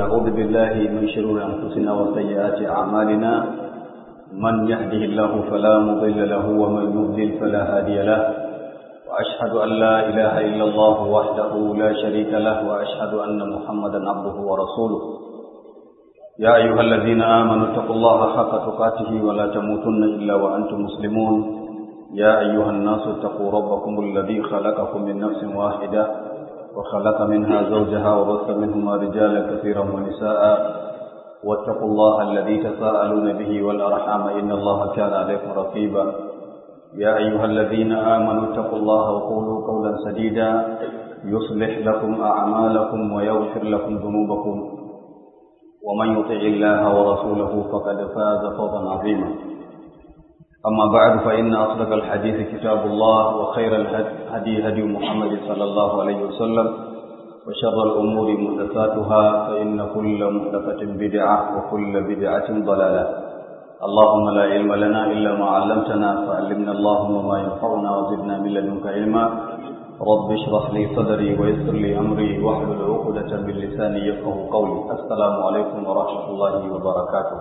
ونعوذ بالله من شرور أنفسنا وسيئات أعمالنا من يهده الله فلا مضل له ومن يضلل فلا هادي له وأشهد أن لا إله إلا الله وحده لا شريك له وأشهد أن محمدا عبده ورسوله يا أيها الذين آمنوا اتقوا الله حق تقاته ولا تموتن إلا وأنتم مسلمون يا أيها الناس اتقوا ربكم الذي خلقكم من نفس واحدة وخلق منها زوجها وبث منهما رجالا كثيرا ونساء واتقوا الله الذي تساءلون به والأرحام إن الله كان عليكم رقيبا يا أيها الذين آمنوا اتقوا الله وقولوا قولا سديدا يصلح لكم أعمالكم ويغفر لكم ذنوبكم ومن يطع الله ورسوله فقد فاز فوزا عظيما أما بعد فإن أصدق الحديث كتاب الله وخير الهدي هدي محمد صلى الله عليه وسلم وشر الأمور محدثاتها فإن كل محدثة بدعة وكل بدعة ضلالة اللهم لا علم لنا إلا ما علمتنا فعلمنا اللهم ما ينفعنا وزدنا من لدنك علما رب اشرح لي صدري ويسر لي أمري واحلل عقدة من لساني يفقه قولي السلام عليكم ورحمة الله وبركاته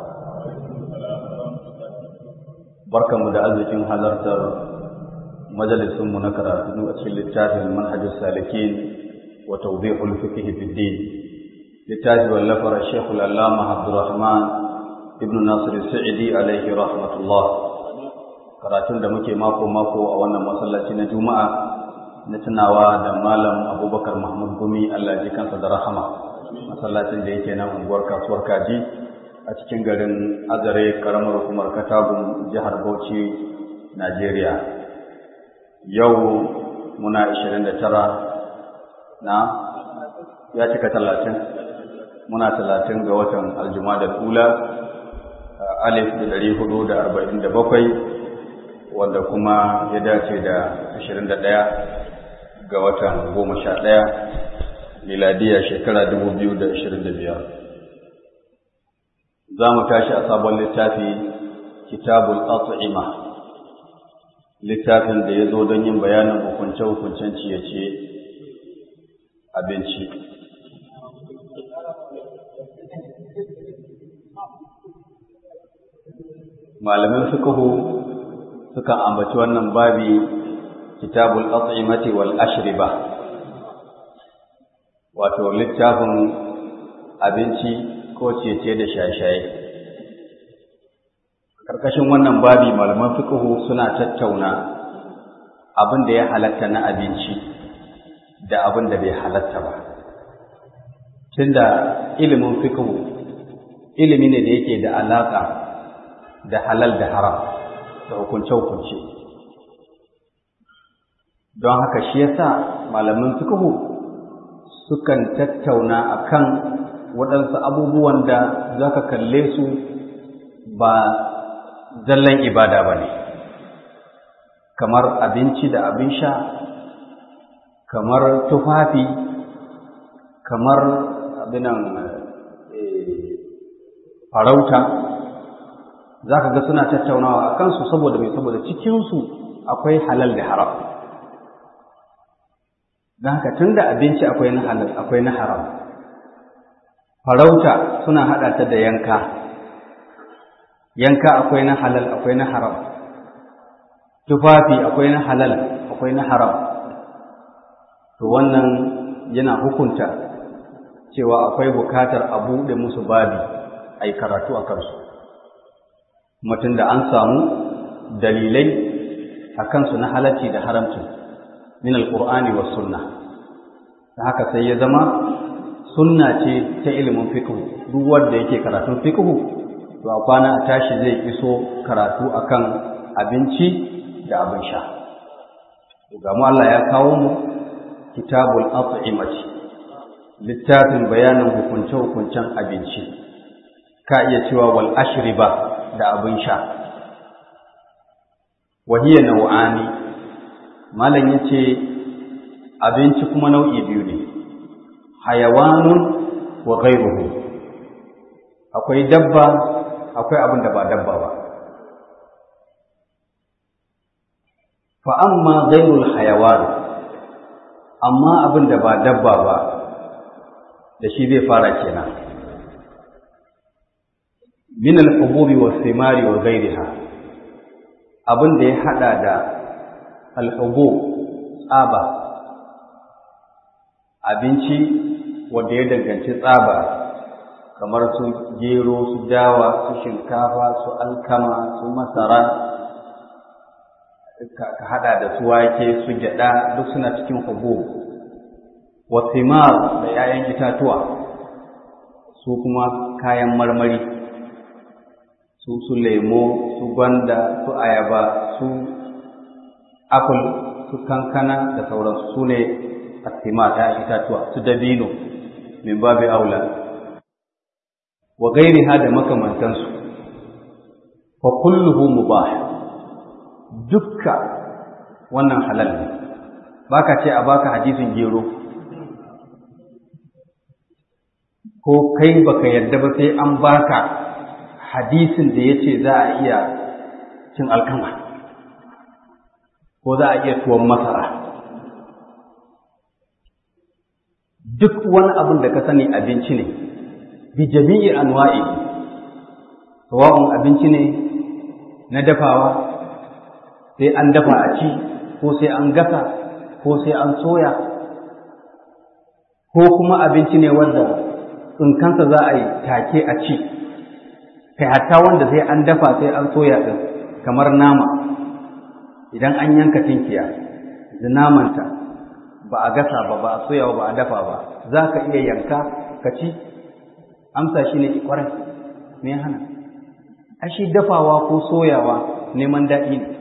barkanmu da arzikin halartar majalisunmu na karatu a cikin littafin manhajus salikin wa tawdihul fiqh fi din littafi wallafar Sheikh al-Allama Abdurrahman ibn Nasir Sa'idi alaihi rahmatullah karatun da muke mako mako a wannan masallaci na Juma'a na tunawa da Malam Abubakar Mahmud Gumi Allah ji kansa da rahama masallacin da yake nan unguwar kasuwar Kaji a cikin garin azare karamar hukumar katagun jihar bauchi najeriya yau muna 29 na ya cika talatin muna talatin ga watan aljuma da tula alif da dari hudu da arba'in da bakwai wanda kuma ya dace da ashirin da ɗaya ga watan goma sha ɗaya miladiya shekara dubu biyu da ashirin da biyar za mu tashi a sabon littafi kitabul at'ima littafin da ya zo don yin bayanin hukunce-hukuncen ciye-ciye abinci malamin sukahu sukan ambaci wannan babi kitabul at'imati wal ashriba wato littafin abinci ko cece da shaye-shaye. Karkashin wannan babi malaman fiqhu suna tattauna abin da ya halatta na abinci da abin da bai halatta ba. Tunda ilimin fiqhu ilimi ne da yake da alaka da halal da haram da hukunce-hukunce. Don haka shi yasa malaman fiqhu sukan tattauna akan waɗansu abubuwan da za ka kalle su ba zallan ibada ba ne kamar abinci da abin sha kamar tufafi kamar abinan farauta za ka ga suna tattaunawa a kansu saboda mai saboda cikinsu akwai halal da haram don haka tun da abinci akwai na halal akwai na haram farauta suna haɗa ta da yanka yanka akwai na halal akwai na haram tufafi akwai na halal akwai na haram to wannan yana hukunta cewa akwai bukatar a buɗe musu babi a yi karatu a kansu mutum da an samu dalilai a kansu na halarci da haramci min alƙur'ani wa sunna ta haka sai ya zama sunna ce ta ilimin fiqh duk wanda yake karatun fiqh to a kwana a tashi zai iso karatu akan abinci da abin sha ga mu Allah ya kawo mu kitabul at'imati littafin bayanin hukunce hukuncen abinci ka iya cewa wal ashriba da abin sha wa hiya nau'ani malam yace abinci kuma nau'i biyu ne hayawanun wa ghairuhu akwai dabba akwai abin da ba dabba ba fa amma ghairul hayawan amma abin da ba dabba ba da shi zai fara kenan min al-hububi wa thimari wa ghayriha abin da ya hada da al-hubub tsaba abinci wanda ya danganci tsaba kamar su gero su dawa su shinkafa su alkama su masara ka hada da su wake su gyada duk suna cikin hubub wa thimar da 'ya'yan itatuwa su kuma kayan marmari su su lemo su gwanda su ayaba su apple su kankana da sauransu su ne asima ta itatuwa su dabino min babu aula wa gairiha da makamantansu fa kulluhu mubah dukka wannan halal ne baka ce a baka hadisin gero ko kai baka yarda ba sai an baka hadisin da yace za a iya cin alkama ko za a iya tuwon masara duk wani abin da ka sani abinci ne bi jami'i anwa'i sawa'un abinci ne na dafawa sai an dafa a ci ko sai an gasa ko sai an soya ko kuma abinci ne wanda tsinkansa za a yi take a ci kai hatta wanda sai an dafa sai an soya ɗin kamar nama idan an yanka tinkiya da namanta ba a gasa ba ba a soya ba a dafa ba za ka iya yanka ka ci amsa shi ne kwarai me hana ashi dafawa ko soyawa neman daɗi ne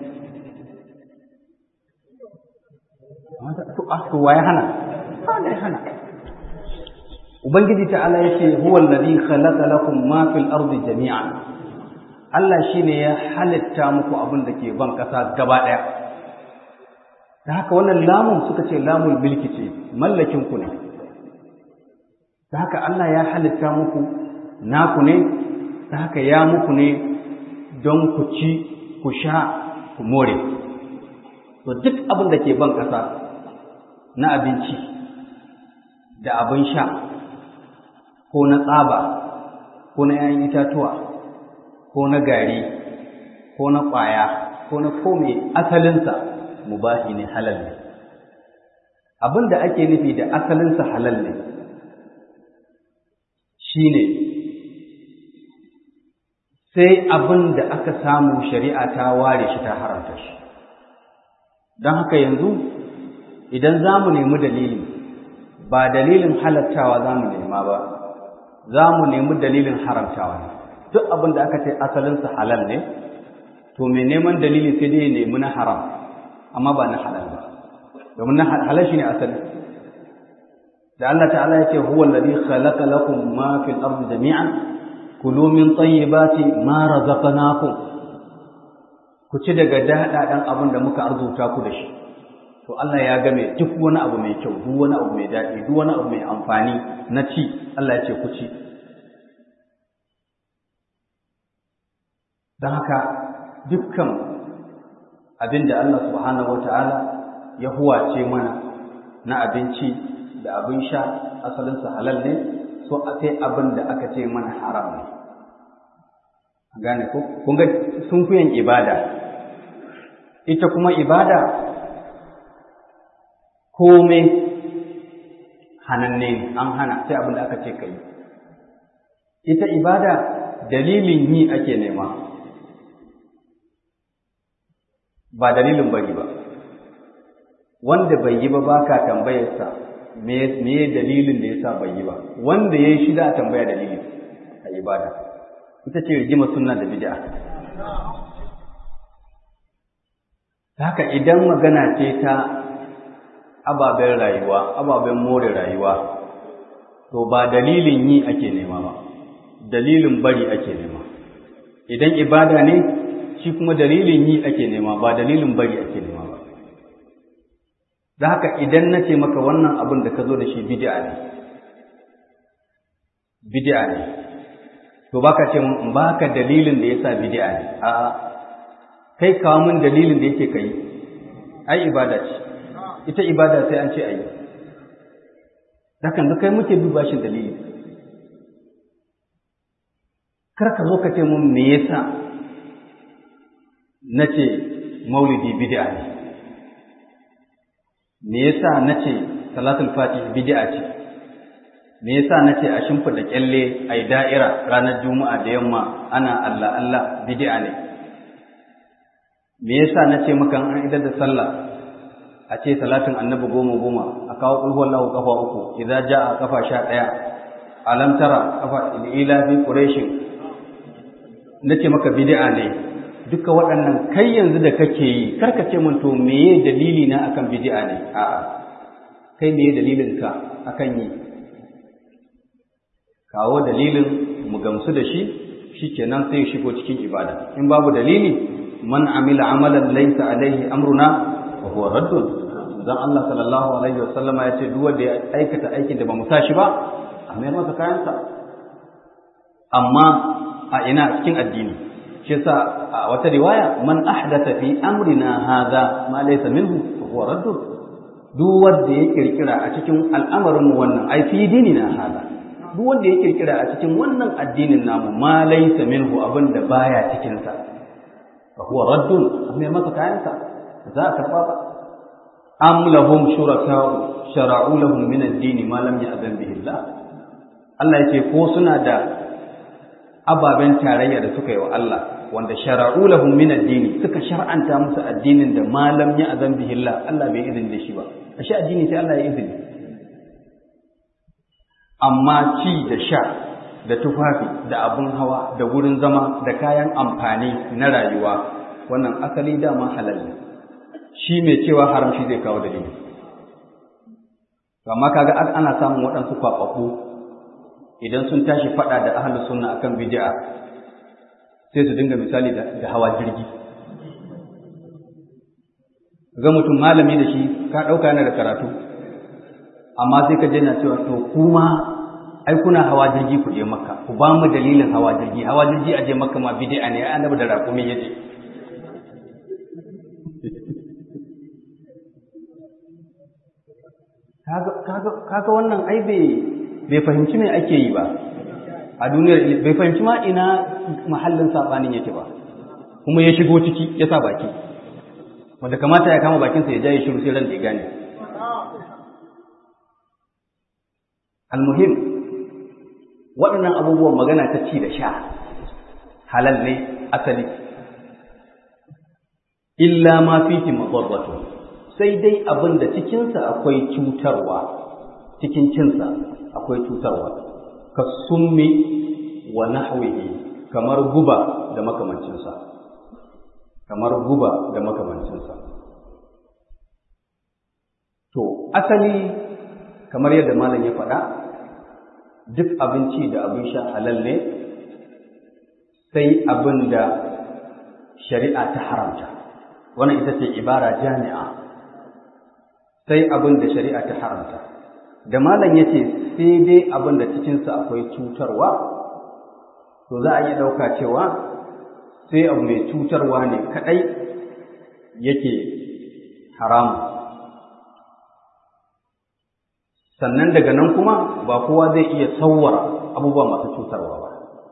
to waye hana ba da hana ubangiji ta'ala yace huwa alladhi khalaqa lakum ma fil ardi jami'an Allah shine ya halitta muku abin da ke ban kasa gaba daya da haka wannan lamun suka ce lamul milki ce mallakin ku ne da haka Allah ya halitta muku naku ne da haka ya muku ne don ku ci ku sha ku more to duk abin da ke ban kasa na abinci da abin sha ko na tsaba ko na ‘ya'yan itatuwa ko na gari ko na ƙwaya ko na kome asalinsa mubahi ne halal ne abin da ake nufi da asalinsa halal ne shi ne sai abin da aka samu shari'a ta ware shi ta haramta shi don haka yanzu idan za mu nemi dalili ba dalilin halattawa za mu nema ba za mu nemi dalilin haramtawa ne duk abin da aka ce asalinsa halal ne to mai neman dalili sai dai nemi na haram amma ba na halal ba domin na halal shi ne asali da Allah ta'ala ya ce huwa alladhi khalaqa lakum ma fil ardi jami'an kulu min tayyibati ma razaqnakum ku ci daga daɗaɗan abin da muka arzuta ku da shi to Allah ya game duk wani abu mai kyau duk wani abu mai daɗi duk wani abu mai amfani na ci Allah ya ce ku ci don haka dukkan abin da Allah subhanahu wata'ala ya huwace mana na abinci da abin sha asalinsa halal ne so a sai abin da aka ce mana haram ne gane ko kun ga sun kuyan ibada ita kuma ibada komai hananne ne an hana sai abin da aka ce kai ita ibada dalilin yi ake nema ba dalilin bari ba wanda bai yi ba baka tambayarsa me me dalilin da yasa bai yi ba wanda yayi shi da tambaya dalili a ibada ita ce rigima sunna da bid'a haka idan magana ce ta ababen rayuwa ababen more rayuwa to ba dalilin yi ake nema ba dalilin bari ake nema idan ibada ne shi kuma dalilin yi ake nema ba dalilin bari ake nema ba da haka idan na ce maka wannan abin da ka zo da shi bid'a ne bid'a ne to baka ce mun baka dalilin da yasa bid'a ne a'a kai kawo min dalilin da yake kai ai ibada ce ita ibada sai an ce ayi hakan da kai muke bi bashin dalili kar ka zo ka ce mun me yasa nace maulidi bid'a ne me yasa nace salatul fatih bid'a ce me yasa nace a shimfida kyalle ai da'ira ranar juma'a da yamma ana Allah Allah bid'a ne me yasa nace maka an idar da sallah a ce salatin annabi goma goma a kawo ƙulhuwar lahu kafa uku idza ja'a kafa sha ɗaya alam tara kafa ila fi quraishin nace maka bid'a ne duka waɗannan kai yanzu da kake yi karka ce mun to meye dalili na akan bid'a ne a'a kai meye dalilin ka akan yi kawo dalilin mu gamsu da shi shikenan sai shigo cikin ibada in babu dalili man amila amalan laysa alaihi amruna fa huwa raddun dan Allah sallallahu alaihi wasallama ya ce duk wanda ya aikata aikin da ba mu shi ba a mai masa kayansa amma a ina cikin addini shi yasa a wata riwaya man ahdatha fi amrina hadha ma laysa minhu fa huwa raddun duk wanda ya kirkira a cikin al'amarin mu wannan ai fi dinina hadha duk wanda ya kirkira a cikin wannan addinin namu ma laysa minhu abinda baya cikin sa fa huwa raddun amma masa kayansa za a karba ba am lahum shuraka'u shara'u lahum min ad-din ma lam ya'zan bihi Allah Allah yace ko suna da ababen tarayya da suka yi wa Allah wanda shara'u lahum min ad-din suka shar'anta musu addinin da ma lam ya'zan bihi Allah Allah bai izini da shi ba ashe addini sai Allah ya izini amma ci da sha da tufafi da abun hawa da wurin zama da kayan amfani na rayuwa wannan asali dama halal ne shi mai cewa haram shi zai kawo dalili amma kaga ana samun waɗansu kwaɓaɓɓu idan sun tashi faɗa da ahlus sunna akan bid'a sai su dinga misali da hawa jirgi ga mutum malami da shi ka ɗauka yana da karatu amma sai ka je na cewa to kuma ai kuna hawa jirgi ku je makka ku ba mu dalilin hawa jirgi hawa jirgi a je makka ma bid'a ne ai annabi da raƙumin yaje kaga wannan ai bai fahimci me ake yi ba a duniyar bai fahimci ma ina mahallin sabanin yake ba kuma ya shigo ciki ya sa baki wanda kamata ya kama bakinsa ya jaye shiru sai ran da ya gane almuhim waɗannan abubuwan magana ta ci da sha halal ne asali illa ma fihi madarratu sai dai abin da cikinsa akwai cutarwa cikin cinsa akwai cutarwa ka summi wa nahwihi kamar guba da makamancinsa kamar guba da makamancinsa to asali kamar yadda malam ya faɗa duk abinci da abin sha halal ne sai abin da shari'a ta haramta wannan ita ce ibara jami'a sai abin da shari'a ta haramta da malam ya ce sai dai abin da cikinsa akwai cutarwa to za a iya ɗauka cewa sai abu mai cutarwa ne kaɗai yake haramu sannan daga nan kuma ba kowa zai iya sauwara abubuwa masu cutarwa ba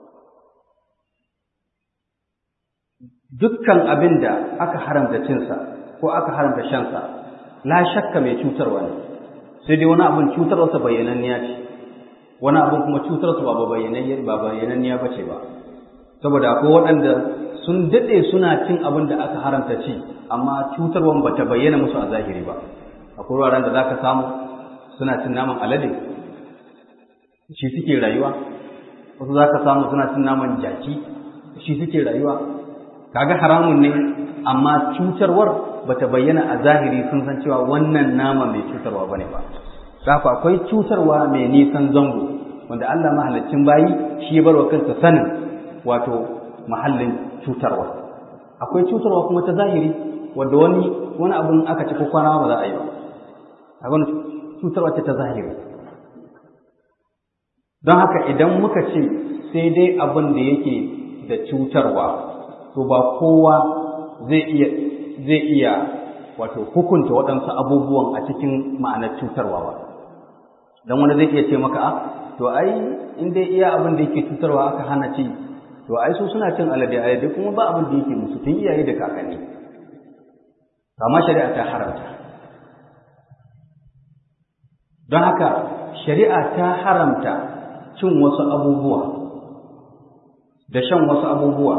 dukkan abin da aka haramta cinsa ko aka haramta shansa la shakka mai cutarwa ne sai dai wani abin cutarwarsa bayyananniya ce wani abin kuma cutarwarsa ba bayyananniya ba bayyananniya ba ce ba saboda akwai waɗanda sun daɗe suna cin abin da aka haramta ci amma cutarwar ba ta bayyana musu a zahiri ba akwai wuraren da za ka samu suna cin naman alade shi suke rayuwa wasu za ka samu suna cin naman jaki shi suke rayuwa kaga haramun ne amma cutarwar bata bayyana a zahiri sun san cewa wannan nama mai cutarwa bane ba haka akwai cutarwa mai nisan zango wanda Allah mahallacin bayi shi ya barwa kansa sanin wato mahallin cutarwa akwai cutarwa kuma ta zahiri wanda wani wani abun aka ci ko kwana ba za a yi ba abin cutarwa ce ta zahiri don haka idan muka ce sai dai abin da yake da cutarwa to ba kowa zai iya zai iya wato hukunta waɗansu abubuwan a cikin ma'anar cutarwa ba don wani zai iya ce maka a to ai in dai iya abin da yake cutarwa aka hana ci to ai su suna cin alade alade kuma ba abin da yake musu tun iyaye da kakanni amma shari'a ta haramta don haka shari'a ta haramta cin wasu abubuwa da shan wasu abubuwa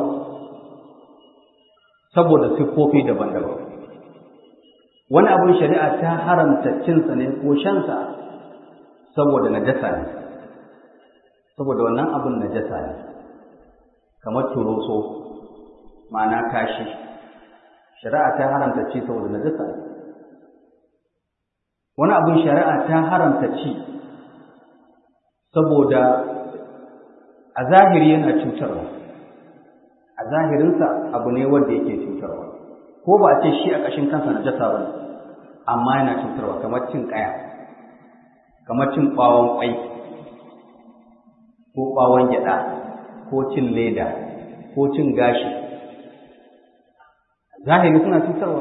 saboda siffofi daban-daban wani abin shari'a ta haramta cinsa ne ko shansa saboda najasa ne saboda wannan abin najasa ne kamar turoso ma'ana kashi shari'a ta haramta ci saboda najasa ne wani abin shari'a ta haramta ci saboda a zahiri yana cutarwa a zahirinsa abu ne wanda yake cutarwa ko ba a ce shi a ƙashin kansa na jasa ba amma yana cutarwa kamar cin ƙaya kamar cin ɓawon ƙwai ko ɓawon gyaɗa ko cin leda ko cin gashi zahiri suna cutarwa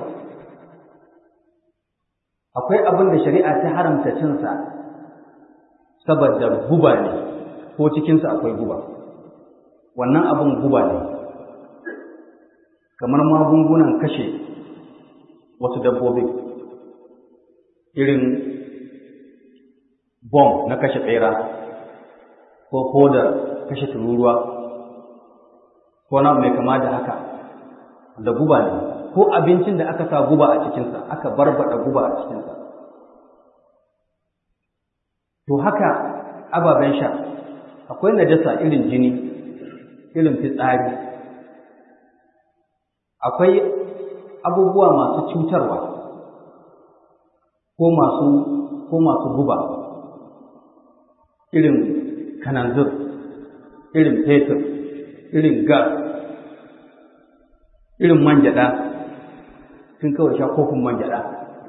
akwai abin da shari'a ta haramta cinsa saboda guba ne ko cikinsa akwai guba wannan abin guba ne kamar magungunan kashe wasu dabbobi irin bom na kashe ɓera ko kodar kashe tururuwa ko na mai kama da haka da guba ne ko abincin da aka sa guba a cikinsa aka barbada guba a cikinsa to haka ababen sha akwai najasa irin jini irin fitsari akwai abubuwa masu cutarwa ko masu ko masu guba irin kananzir irin fetur irin gas irin man gyaɗa sun kawai sha kofin man gyaɗa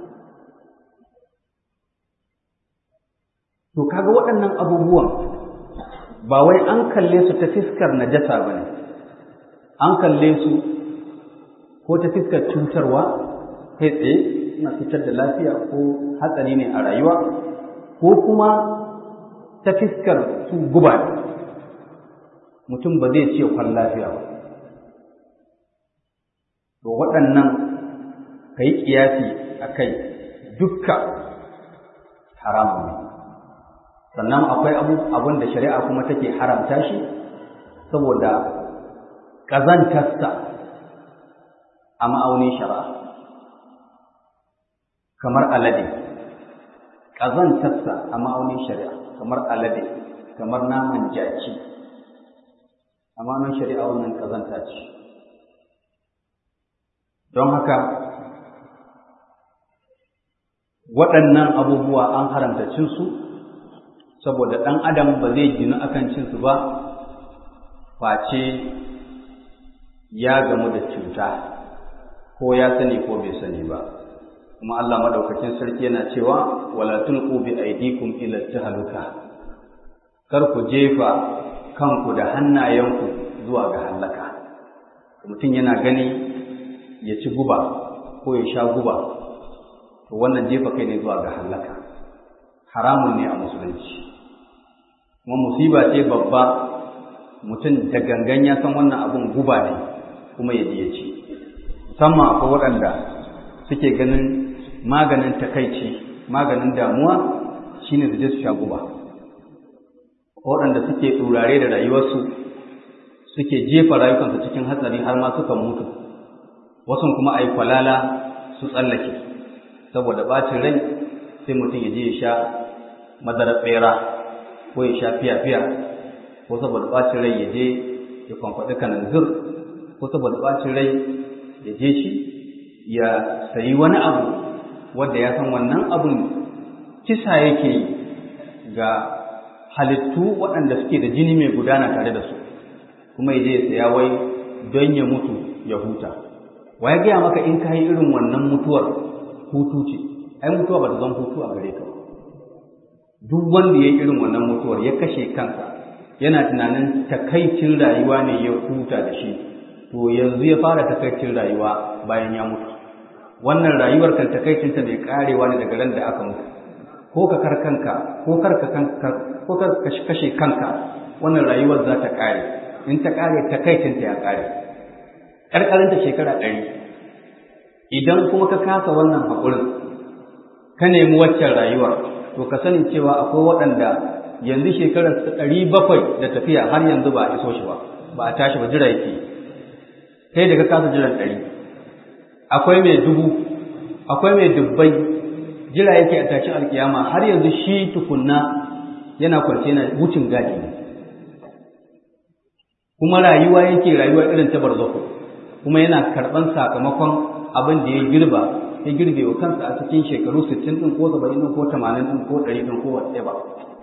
to kaga waɗannan abubuwan ba wai an kalle su ta fiskar najasa ba ne an kalle su ko ta fiskar cutarwa kai tsaye suna fitar da lafiya ko hatsari ne a rayuwa ko kuma ta fiskar su guba ne mutum ba zai ce kwan lafiya ba to waɗannan ka yi ƙiyasi a kai dukka haramun ne sannan akwai abin da shari'a kuma take haramta shi saboda ƙazantarsa a ma'aunin shari'a kamar alade ƙazantarsa a ma'aunin shari'a kamar alade kamar naman jaki a ma'aunin shari'a wannan ƙazanta ce don haka waɗannan abubuwa an haramta cinsu saboda ɗan adam ba zai ginu akan cinsu ba face ya gamu da cuta ko ya sani ko bai sani ba kuma Allah madaukakin sarki yana cewa wala tulqu bi aydikum ila tahluka kar ku jefa kanku da hannayenku zuwa ga halaka mutum yana gani ya ci guba ko ya sha guba to wannan jefa kai ne zuwa ga halaka haramun ne a musulunci kuma musiba ce babba mutum da gangan ya san wannan abun guba ne kuma ya ya ci musamman akwai waɗanda suke ganin maganin takaici maganin damuwa shine su je su sha guba waɗanda suke turare da rayuwarsu suke jefa rayukansu cikin hatsari har ma suka mutu wasu kuma a yi kwalala su tsallake saboda ɓacin rai sai mutum ya je ya sha madarar ɓera ko ya sha fiya-fiya ko saboda ɓacin rai ya je ya kwamfaɗi kananzir ko saboda ɓacin rai ya je shi ya sayi wani abu wanda ya san wannan abun kisa yake ga halittu waɗanda suke da jini mai gudana tare da su kuma ya je ya saya wai don ya mutu ya huta wa ya gaya maka in ka yi irin wannan mutuwar hutu ce ai mutuwa ba ta zan hutu a gare ka ba duk wanda ya yi irin wannan mutuwar ya kashe kansa yana tunanin takaicin rayuwa ne ya huta da shi to yanzu ya fara takaicin rayuwa bayan ya mutu wannan rayuwar kan takaicinta mai karewa ne daga ran da aka mutu ko ka kar kanka ko kar ka kanka ko kar ka kashe kanka wannan rayuwar za ta kare in ta ƙare takaicinta ya ƙare ƙarƙarinta shekara ɗari idan kuma ka kasa wannan haƙurin ka nemi waccan rayuwar to ka sani cewa akwai waɗanda yanzu shekarar ɗari bakwai da tafiya har yanzu ba a iso shi ba ba a tashi ba jira yake kai da ka kasa jiran ɗari akwai mai dubu akwai mai dubbai jira yake a tashin alkiyama har yanzu shi tukunna yana kwance na wucin gadi ne kuma rayuwa yake rayuwa irin ta barzakhu kuma yana karɓan sakamakon abin da ya girba ya girbe wa kansa a cikin shekaru 60 din ko 70 din ko 80 din ko 100 din ko whatever ba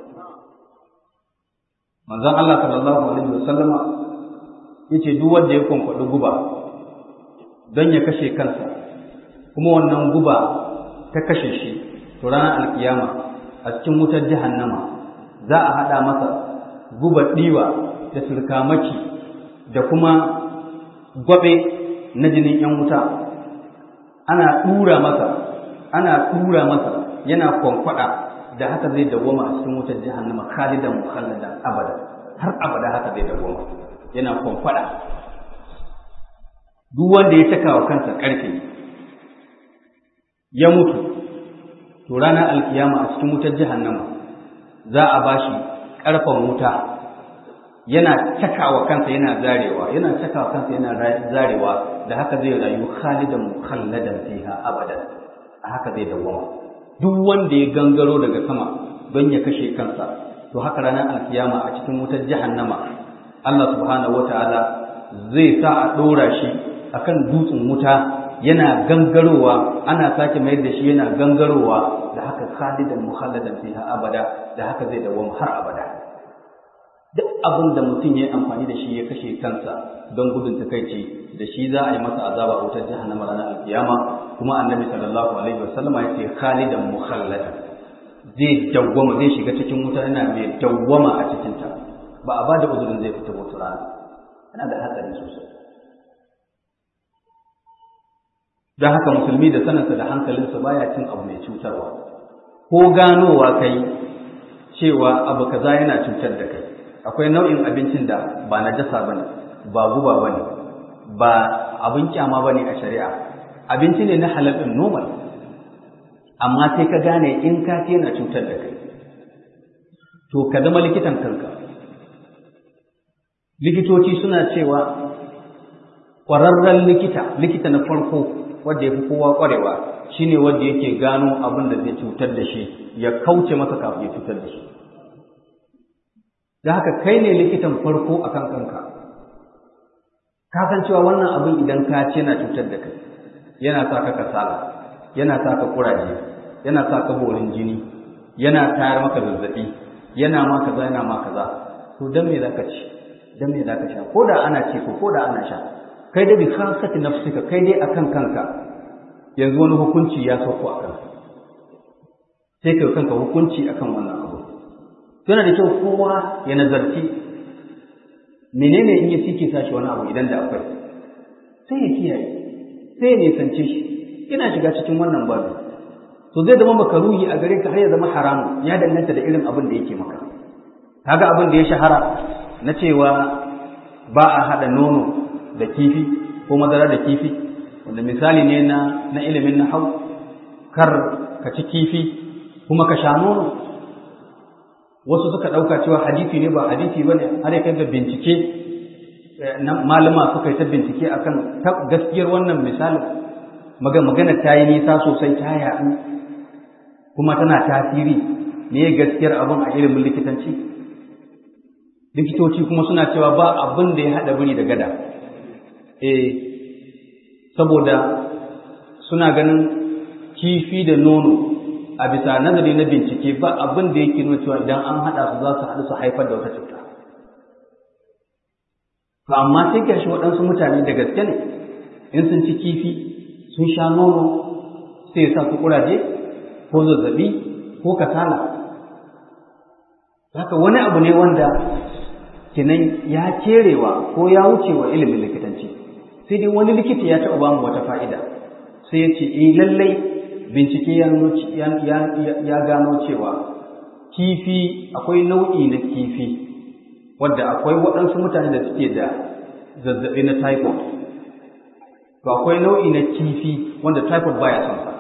manzon Allah sallallahu alaihi wasallama yace duk wanda ya kwankwadi guba don ya kashe kansa kuma wannan guba ta kashe shi to ranar alkiyama a cikin wutar jahannama za a haɗa masa guba ɗiwa da surkamaki da kuma gwabe na jinin ‘yan wuta ana ɗura masa ana ɗura masa yana kwankwada da haka zai dawwama a cikin wutar jahannama khalidan mukhalladan abada har abada haka zai dawwama yana kwankwada duk wanda ya caka wa kansa ƙarfe ya mutu to ranar alkiyama a cikin wutar jahannama za a bashi ƙarfen wuta yana cakawa kansa yana zarewa yana cakawa kansa yana zarewa da haka zai rayu khalidan mukhalladan fiha abadan a haka zai dawwama duk wanda ya gangaro daga sama don ya kashe kansa to haka ranar alkiyama a cikin wutar jahannama Allah subhanahu wataala zai sa a ɗora shi akan dutsen wuta yana gangarowa ana sake mayar da shi yana gangarowa da haka khalidan mukhalladan fiha abada da haka zai dawwama har abada duk abin da mutum ya yi amfani da shi ya kashe kansa don gudun takaici da shi za a yi masa azaba wutar jahannama ranar alkiyama kuma annabi sallallahu alaihi wasallama ya ce khalidan mukhalladan zai dawwama zai shiga cikin wuta yana mai dawwama a cikin ta ba a ba da uzurin zai fita wata rana yana da hatsari sosai don haka musulmi da sanarsa da hankalinsa baya cin abu mai cutarwa ko ganowa kai cewa abu kaza yana cutar da kai akwai nau'in abincin da ba na jasa ba ne ba guba ba ne ba abin kyama ba ne a shari'a abinci ne na halal ɗin normal amma sai ka gane in ka ce na cutar da kai to ka zama likitan kanka likitoci suna cewa ƙwararren likita likita na farko wanda ya fi kowa ƙwarewa shine wanda yake gano abin da zai cutar da shi ya kauce masa kafin ya cutar da shi da haka kai ne likitan farko a kan kanka ka san cewa wannan abin idan ka ce na cutar da kai yana sa ka kasala yana sa ka kuraje yana sa ka borin jini yana tayar maka zazzabi yana ma kaza yana ma kaza to dan me zaka ci dan me zaka sha ko da ana ci ko ko da ana sha kai da bi khasati nafsika kai dai akan kanka yanzu wani hukunci ya sauko a kanka sai kai kanka hukunci akan wannan abu yana da kyau kowa ya nazarci menene in ya sike sashi wani abu idan da akwai sai ya kiyaye sai ya nisance shi ina shiga cikin wannan babu to zai zama makaruhi a gare ka har ya zama haramu ya danganta da irin abin da yake maka kaga abin da ya shahara na cewa ba a haɗa nono da kifi ko madara da kifi wanda misali ne na na ilimin na hau kar ka ci kifi kuma ka sha nono wasu suka ɗauka cewa hadisi ne ba hadisi ba ne har ya kai da bincike malama suka yi ta bincike akan gaskiyar wannan misalin magana ta yi nisa sosai ta yaɗu kuma tana tasiri ne gaskiyar abin a ilimin likitanci likitoci kuma suna cewa ba abin da ya haɗa biri da gada eh saboda suna ganin kifi da nono a bisa nazari na bincike ba abin da yake nuna cewa idan an haɗa su za su haɗu su haifar da wata cuta to amma sai gashi waɗansu mutane da gaske ne in sun ci kifi sun sha nono sai ya sa su kuraje ko zazzabi ko kasala haka wani abu ne wanda kinan ya kerewa ko ya wuce wa ilimin likitanci sai dai wani likita ya taɓa bamu wata fa'ida sai ya ce eh lallai bincike ya gano cewa kifi akwai nau'i na kifi wadda akwai waɗansu mutane da suke da zazzaɓi na typhoid to akwai nau'i na kifi wanda typhoid baya son sa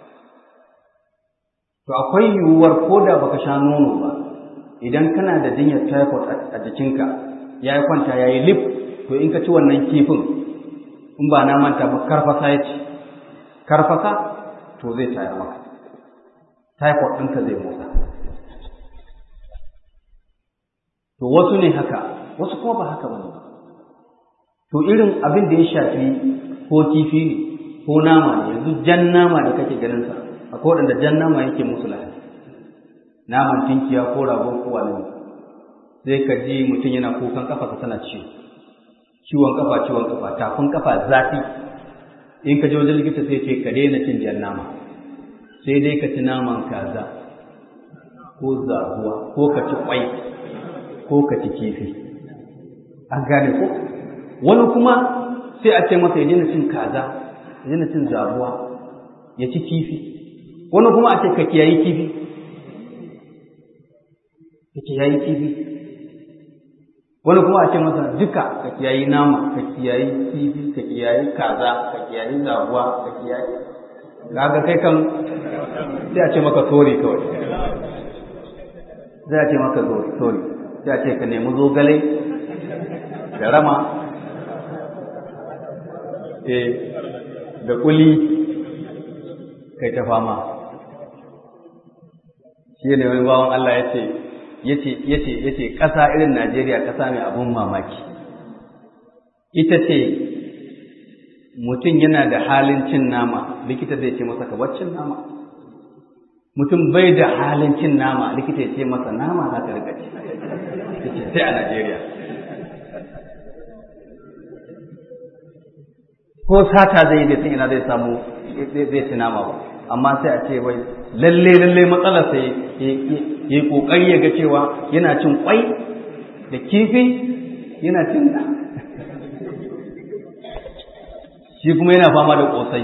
to akwai yiwuwar ko da baka sha nono ba idan kana da jinyar typhoid a jikinka ya yi kwanta ya yi lif to in ka ci wannan kifin in ba na manta ba karfasa ya ci karfasa to zai tayar maka typhoid ɗinka zai motsa to wasu ne haka wasu kuma ba haka ba ne to irin abin da ya shafi ko kifi ne ko nama ne yanzu jan nama da kake ganin sa akwai waɗanda jan nama yake musu lahani naman tinkiya ko rago ko wani sai ka ji mutum yana kukan kafa tana ciwo ciwon kafa ciwon kafa tafin kafa zafi in ka je wajen likita sai ce ka daina cin jan nama sai dai ka ci naman kaza ko zabuwa ko ka ci kwai ko ka ci kifi an gane ko wani kuma sai a ce masa ya daina cin kaza ya daina cin zabuwa ya ci kifi wani kuma a ce ka kiyayi kifi ka kiyayi kifi wani kuma a ce masa duka ka kiyayi nama ka kiyayi kifi ka kiyayi kaza ka kiyayi zabuwa ka kiyayi kaga kai kan sai a ce maka sori kawai sai a ce maka sori sai a ce ka nemi zogale da rama da kuli kai ta fama shi ne wani bawan Allah ya ce yace yace yace ƙasa irin Najeriya ƙasa mai abun mamaki ita ce mutum yana da halin cin nama likita zai ce masa ka cin nama mutum bai da halin cin nama likita ya ce masa nama za ka rika ci yace sai a Najeriya ko sata zai da ina zai samu zai ci nama ba amma sai a ce wai lalle lalle matsalar sai ya yi kokari ya ga cewa yana cin kwai da kifi yana cin da shi kuma yana fama da kosai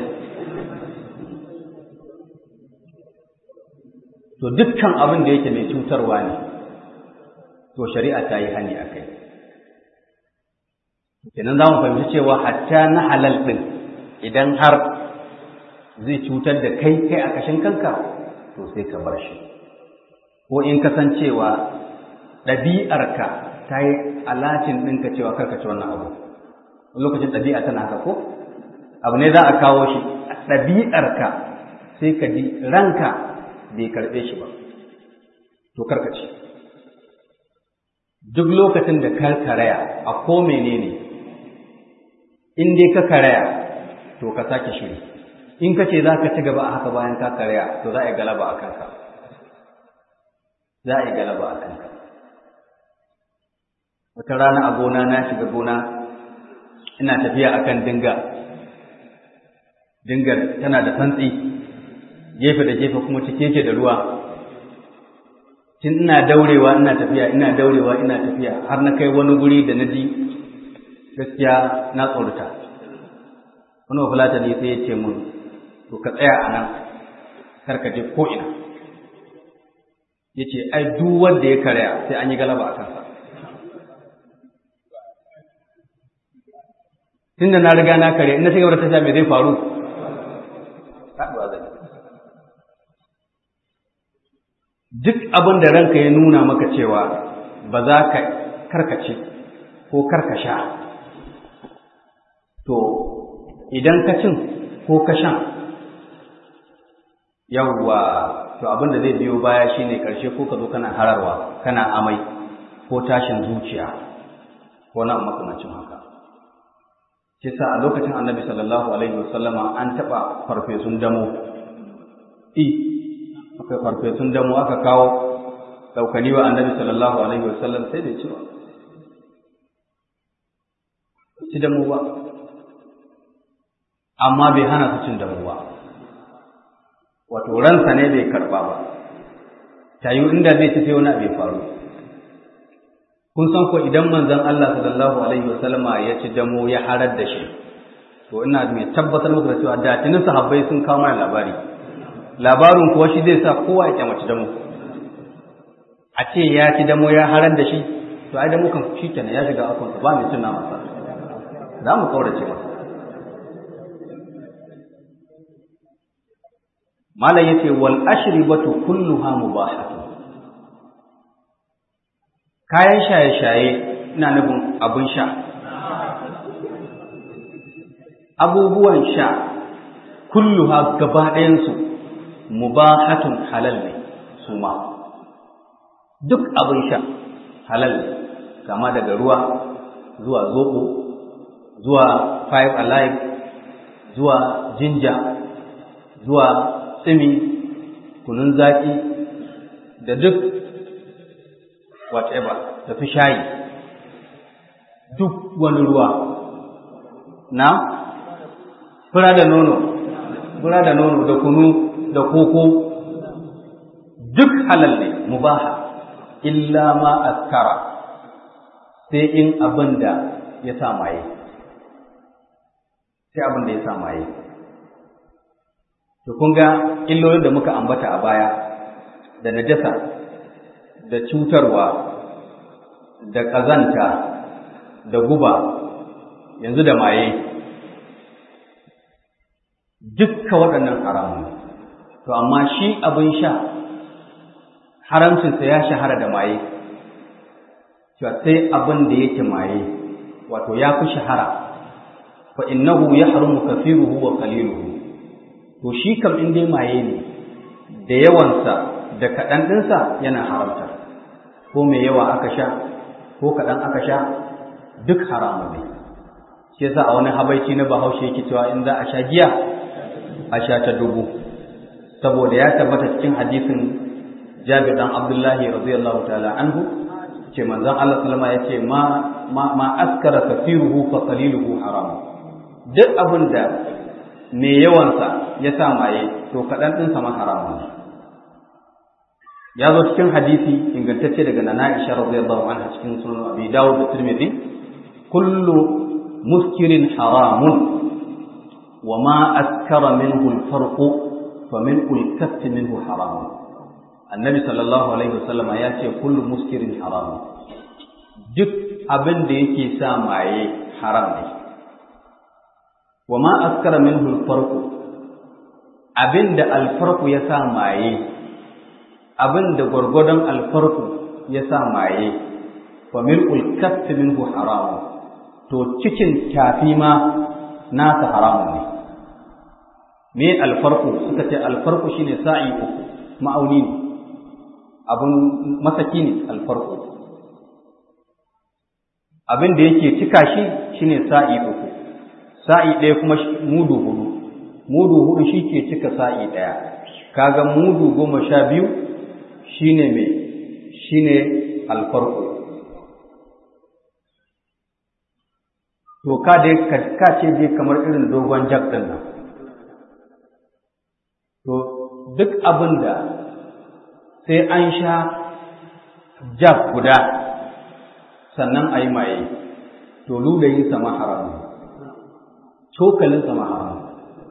to dukkan abin da yake mai cutarwa ne to shari'a ta yi hani a kai kenan za mu fahimci cewa hatta na halal ɗin idan har zai cutar da kai kai a kashin kanka to sai ka bar shi ko in kasancewa ɗabi'arka ta yi alatin ɗinka cewa karka ci wannan abu lokacin ɗabi'a tana haka ko abu ne za a kawo shi ɗabi'arka sai ka ji ranka bai karɓe shi ba to karka ci duk lokacin da ka karaya a ko menene in dai ka karaya to ka sake shiri in ka ce za ka ci gaba a haka bayan ka karya to za a yi galaba a kanka za a yi galaba a kanka wata rana a gona na shiga gona ina tafiya a kan dinga dingar tana da santsi gefe da gefe kuma cike ke da ruwa tun ina daurewa ina tafiya ina daurewa ina tafiya har na kai wani guri da na ji gaskiya na tsorata wani wafulata ne sai ya ce mun to ka tsaya a nan kar ka je ko ina ya ce ai duk wanda ya karya sai an yi galaba a kansa tun da na riga na karya ina shiga da tasha mai zai faru duk abin da ranka ya nuna maka cewa ba za ka karkace ko karkasha to idan ka cin ko ka shan yawwa to abin da zai biyo baya shine karshe ko ka zo kana hararwa kana amai ko tashin zuciya ko na makamancin haka shi sa a lokacin annabi sallallahu alaihi wasallama an taɓa farfesun damo i akwai farfesun damo aka kawo ɗaukani wa annabi sallallahu alaihi wasallam sai da cewa ci damo ba amma bai hana su cin damo ba wato ransa ne bai karɓa ba tayi inda zai ci sai wani abu faru kun san ko idan manzon Allah sallallahu alaihi wasallama ya ci damo ya harar da shi to ina mai tabbatar muku da cewa da tunin sahabbai sun kawo mana labari labarin kuwa shi zai sa kowa ya kyamaci damo a ce ya ci damo ya harar da shi to ai da mukan shi kenan ya shiga akon ba mai cin nama sa za mu kaurace masa malam yace wal ashribatu kulluha mubahatu kayan shaye-shaye ina nufin abin sha abubuwan sha kulluha gaba ɗayansu mubahatun halal ne su ma duk abin sha halal ne kama daga ruwa zuwa zoɓo zuwa five alive zuwa jinja zuwa tsimi kunun zaƙi da duk whatever da fi shayi duk wani ruwa na fura da nono fura da nono da kunu da koko duk halal ne mubaha illa ma askara sai in abin da ya sa maye sai abin da ya sa maye to kun ga illolin da muka ambata a baya da najasa da cutarwa da ƙazanta da guba yanzu da maye dukka waɗannan haramun to amma shi abin sha haramcinsa ya shahara da maye cewa sai abin da yake maye wato ya fi shahara fa innahu yahrumu kathiruhu wa qaliluhu to shi kam in dai maye ne da yawansa da kaɗan ɗinsa yana haramta ko mai yawa aka sha ko kaɗan aka sha duk haramu ne shi yasa a wani habaici na bahaushe yake cewa in za a sha giya a sha ta dubu saboda ya tabbata cikin hadisin Jabir dan Abdullahi radiyallahu ta'ala anhu ce manzon Allah sallama yace ma ma ma askara kathiruhu fa qaliluhu haram duk abin da mai yawansa ya sa maye to kaɗan ɗinsa ma haramun ne ya zo cikin hadisi ingantacce daga nana Aisha radiyallahu anha cikin sunan Abi Dawud da Tirmidhi kullu muskirin haramun wa ma askara minhu al-farq fa min al-kaff minhu haramun annabi sallallahu alaihi wasallama ya ce kullu muskirin haramun duk abin da yake sa maye haram ne wa ma askara minhu al-farq abin da al-farq ya sa maye abin da gwargwadon alfarku ya sa maye fa mil'ul kaffi minhu haramun to cikin tafi ma nasa haramun ne me alfarku suka ce alfarku shine sa'i uku ma'auni ne abin masaki ne alfarku abin da yake cika shi shine sa'i uku sa'i ɗaya kuma mudu hudu mudu hudu shi ke cika sa'i ɗaya kaga mudu goma sha biyu shine me shine alfarko to ka dai ka ce dai kamar irin dogon jak din nan to duk abin da sai an sha jak guda sannan a yi maye to lulayin sama haram cokalin sama haram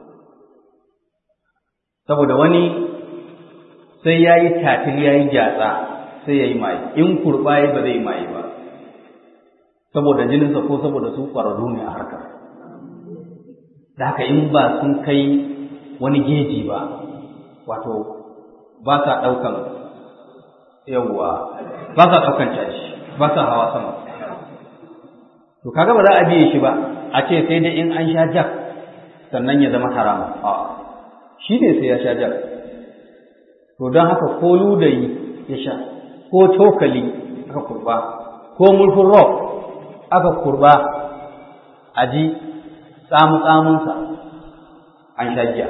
saboda wani sai ya yi tatil ya yi gyatsa sai ya yi maye in kurɓa ya ba zai yi maye ba saboda jininsa ko saboda su ƙwararru ne a harkar da haka in ba sun kai wani geji ba wato ba sa ɗaukan yawwa ba sa ɗaukan caji ba sa hawa sama to kaga ba za a biye shi ba a ce sai dai in an sha jak sannan ya zama harama a shi ne sai ya sha jak to don haka ko ludayi ya sha ko cokali aka kurba ko mulkin rock aka kurba a ji tsamu-tsamunsa an sha giya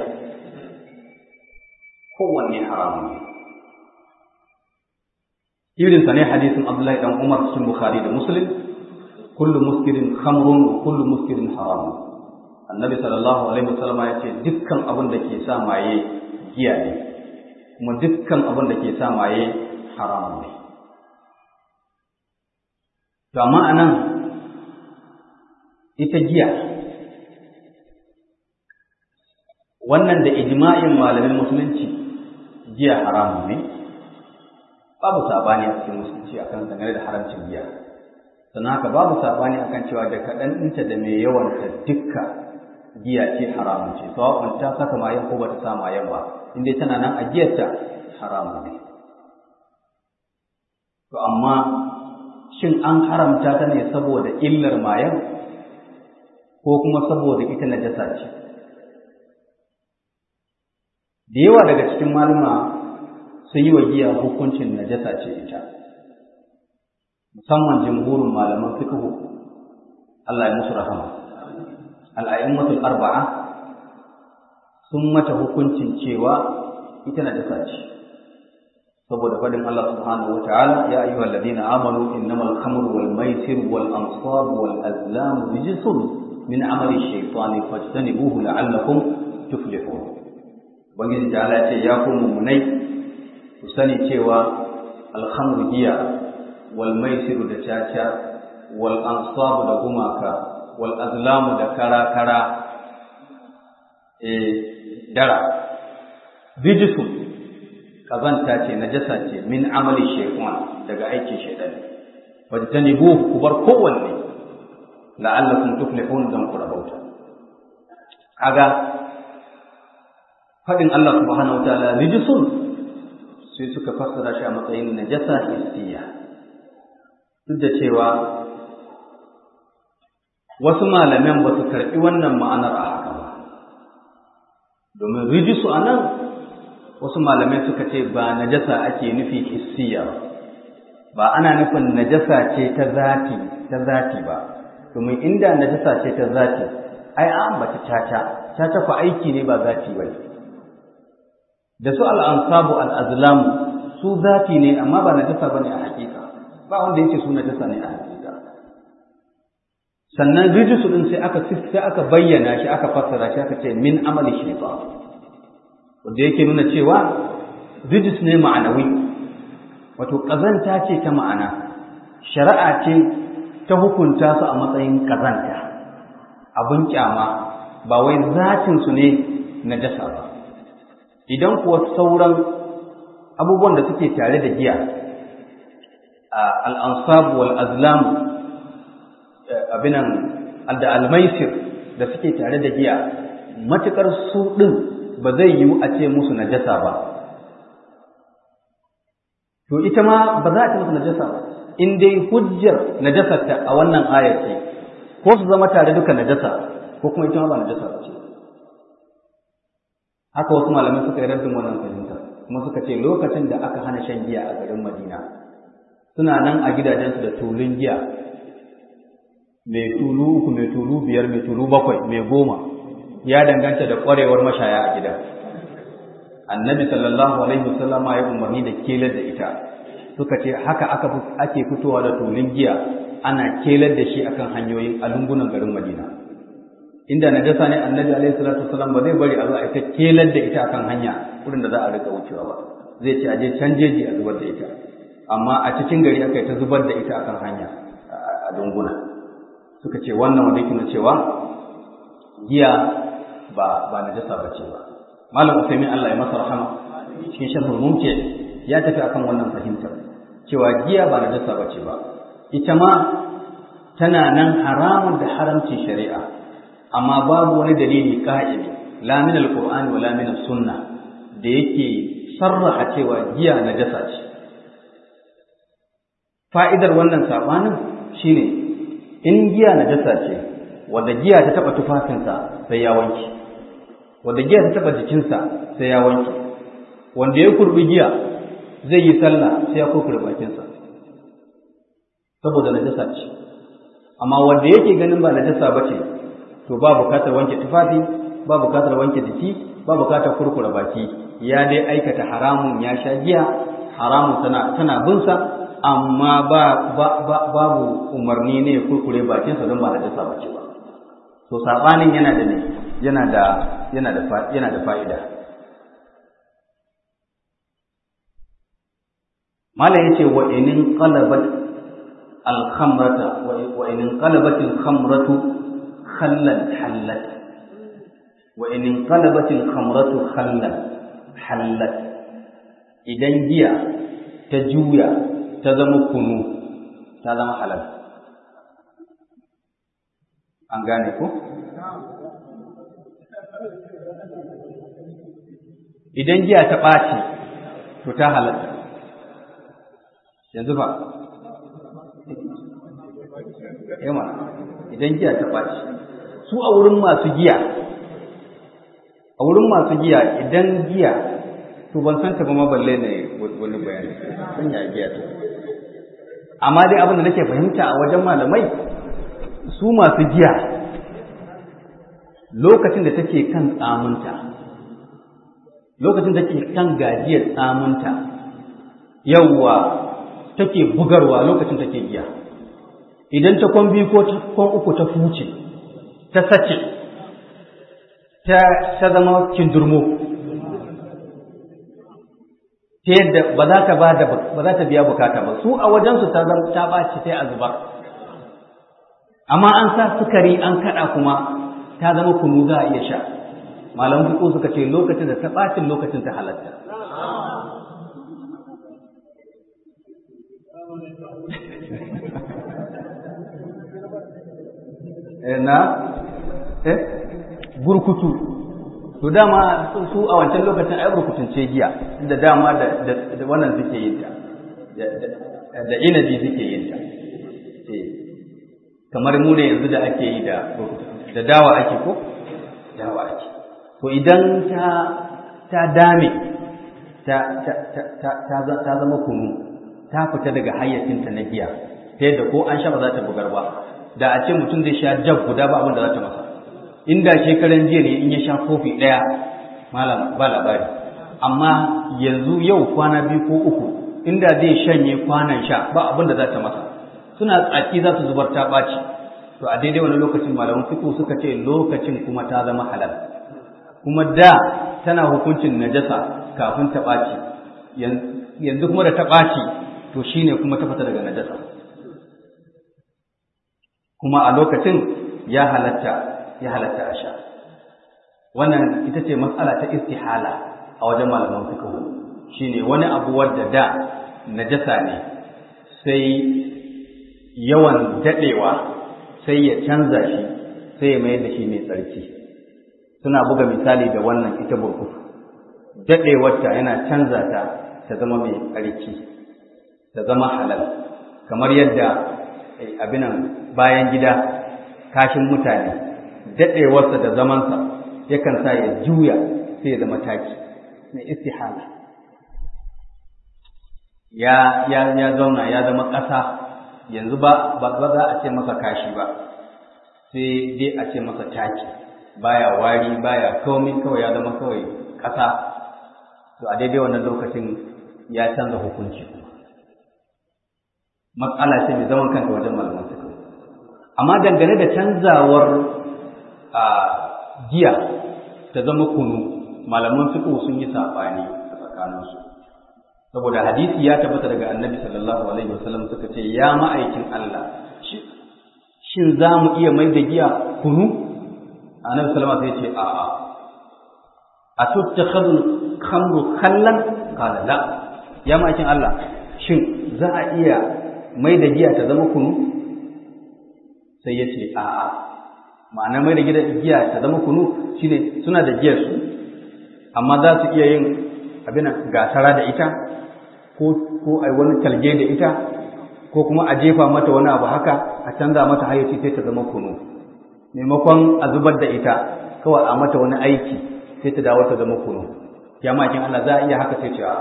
kowanne haramun ne irinsa ne hadisin abdullahi dan umar cikin bukhari da muslim kullu muskirin khamrun wa kullu muskirin haramun annabi sallallahu alaihi wasallam ya ce dukkan abin da ke sa maye giya ne kuma dukkan abin da ke sa maye haramun ne to amma anan ita giya wannan da ijma'in malamin musulunci giya haramun ne babu sabani a cikin musulunci akan dangane da haramcin giya sannan haka babu saɓani akan cewa da kaɗan ɗinta da mai yawanta dukka giya ce haramun ce sawa'un ta saka mayan ko bata sa mayan ba in dai tana nan a giyarta haramun ne to amma shin an haramta ta ne saboda illar mayan ko kuma saboda ita najasa ce da yawa daga cikin malama sun yi wa giya hukuncin najasa ce ita musamman jimhurin malaman fiqhu Allah ya musu rahama al-a'immatul arba'a sun mata hukuncin cewa ita najasa ce saboda fadin Allah subhanahu wataala ya ayyuhal ladina amanu innamal khamru wal maisir wal ansab wal azlam rijsun min amali shaytani fajtanibuhu la'allakum tuflihun ubangiji ta ce ya ku mumunai ku sani cewa alhamru giya wal maisiru da caca wal ansabu da gumaka wal azlamu da kara kara e dara bijisu kazanta ce najasa ce min amali shaytan daga aikin shaytan wajtanibu ku bar kowanne la'allakum tuflihun dan ku rabauta kaga fadin Allah subhanahu wa ta'ala rijisun sai suka fassara shi a matsayin najasa hissiya duk da cewa wasu malaman ba su karɓi wannan ma'anar a haka ba domin rijisu a nan wasu malamai suka ce ba najasa ake nufi hissiya ba ba ana nufin najasa ce ta zati ta zati ba domin inda najasa ce ta zati ai an ambata caca caca fa aiki ne ba zati ba da su al'ansabu al'azlamu su zati ne amma ba najasa ba ne a hakika ba wanda yake su najasa ne a hakika sannan rijisu din sai aka sai aka bayyana shi aka fassara shi aka ce min amali shaytan wanda yake nuna cewa rijis ne ma'anawi wato kazanta ce ta ma'ana shari'a ce ta hukunta su a matsayin kazanta abun kyama ba wai zatin su ne najasa ba idan kuwa sauran abubuwan da suke tare da giya al'ansabu wal azlam abinan da almaisir da suke tare da giya matukar su ɗin ba zai yiwu a ce musu najasa ba to ita ma ba za a ce musu najasa ba in dai hujjar najasarta a wannan ayar ce ko su zama tare duka najasa ko kuma ita ma ba najasa ba ce haka wasu malamai suka yi raddin wannan fahimta kuma suka ce lokacin da aka hana shan giya a garin Madina suna nan a gidajensu da tulun giya mai tulu uku mai tulu biyar mai tulu bakwai mai goma ya danganta da ƙwarewar mashaya a gida annabi sallallahu alaihi wasallam ya umarni da kelar da ita suka ce haka aka ake fitowa da tulun giya ana kelar da shi akan hanyoyin alungunan garin Madina inda najasa ne annabi alaihi salatu wasallam ba zai bari a zo a ita kelar da ita akan hanya wurin da za a rika wucewa ba zai ce a je can jeji a zubar da ita amma a cikin gari aka yi ta zubar da ita akan hanya a dunguna suka ce wannan wanda yake cewa giya ba ba najasa ba ce ba malam usaimin Allah ya masa rahama cikin sharhul mumkin ya tafi akan wannan fahimtar cewa giya ba najasa ba ce ba ita ma tana nan haramun da haramcin shari'a amma babu wani dalili ka'idi la min alqur'ani wa la min sunna da yake sarraha cewa giya najasa ce fa'idar wannan sabanin shine in giya najasa ce wanda giya ta taba tufafinsa sai ya wanke wanda giya ta taba jikinsa sai ya wanke wanda ya kurbi giya zai yi sallah sai ya kurkure bakinsa saboda najasa ce amma wanda yake ganin ba najasa ba ce to ba bukatar wanke tufafi ba bukatar wanke jiki ba bukatar kurkure baki ya dai aikata haramun ya sha giya haramun tana tana binsa amma ba, babu umarni ne ya kurkure bakinsa don ba najasa ba ce ba to sabanin yana da ne yana da yana da yana da fa'ida malam yace wa inin qalabat al-khamrata wa inin qalabat al-khamratu khallan hallat wa inin qalabat al-khamratu khallan hallat idan giya ta juya ta zama kunu ta zama halal an gane ko idan giya ta ɓaci to ta halatta yanzu ba yamma idan giya ta ɓaci su a wurin masu giya a wurin masu giya idan giya to ban san ta ba balle ne wani bayani sun ya giya ta amma dai abin da nake fahimta a wajen malamai su masu giya lokacin da take kan tsamunta lokacin da take kan gajiyar tsamunta yawwa take bugarwa lokacin take giya idan ta kwan biyu ko kwan uku ta fuce ta sace ta zama kindurmo ta yadda ba za ta ba da ba za ta biya bukata ba su a wajensu ta zama ta ɓaci sai a zubar amma an sa sukari an kaɗa kuma ta zama kunu za a iya sha malaman fiƙo suka ce lokacin da ta ɓacin lokacin ta halatta na eh burkutu to dama su a wancan lokacin ai burkutun ce giya da dama da wannan suke yin ta da inabi suke yin ta kamar mu ne yanzu da ake yi da da dawa ake ko dawa ake to idan ta ta dame ta ta ta ta zama kunu ta fita daga hayyacinta na giya ta yadda ko an sha ba za ta bugar ba da a ce mutum zai sha jab guda ba abin da za ta masa inda shekaran jiya ne in ya sha kofi ɗaya malam ba labari amma yanzu yau kwana biyu ko uku inda zai shanye kwanan sha ba abin da za ta masa suna tsaki za su zubar ta ɓaci to a daidai wani lokacin malaman fiƙo suka ce lokacin kuma ta zama halal kuma da tana hukuncin najasa kafin ta ɓaci yanzu kuma da ta ɓaci to shine kuma ta fita daga najasa kuma a lokacin ya halatta ya halatta a sha wannan ita ce matsala ta istihala a wajen malaman fiqh shine wani abu wadda da najasa ne sai yawan dadewa sai ya canza shi sai ya mayar da shi mai tsarki suna buga misali da wannan ita burkutu dadewarta yana canza ta ta zama mai tsarki ta zama halal kamar yadda abinan bayan gida kashin mutane daɗewarsa da zamansa yakan sa ya juya sai ya zama taki na istihala ya ya ya zauna ya zama ƙasa yanzu ba ba za a ce masa kashi ba sai dai a ce masa taki baya wari baya komai kawai ya zama kawai ƙasa to a daidai wannan lokacin ya canza hukunci matsala ce mai zaman kanta wajen malaman fiqh amma dangane da canzawar a giya ta zama kunu malaman fiqh sun yi sabani a tsakaninsu saboda hadisi ya tabbata daga annabi sallallahu alaihi wasallam suka ce ya ma'aikin Allah shin za mu iya mai da giya kunu annabi sallama sai ce a'a a tuttakhadhu khamru khallan qala la ya ma'aikin Allah shin za a iya mai da giya ta zama kunu sai ya ce a'a ma'ana mai da giya ta zama kunu shine suna da giyar su amma za su iya yin abin gasara da ita ko ko ai wani talge da ita ko kuma a jefa mata wani abu haka a canza mata hayyaci sai ta zama kunu maimakon a zubar da ita kawai a mata wani aiki sai ta dawo ta zama kunu ya makin Allah za a iya haka sai ce a'a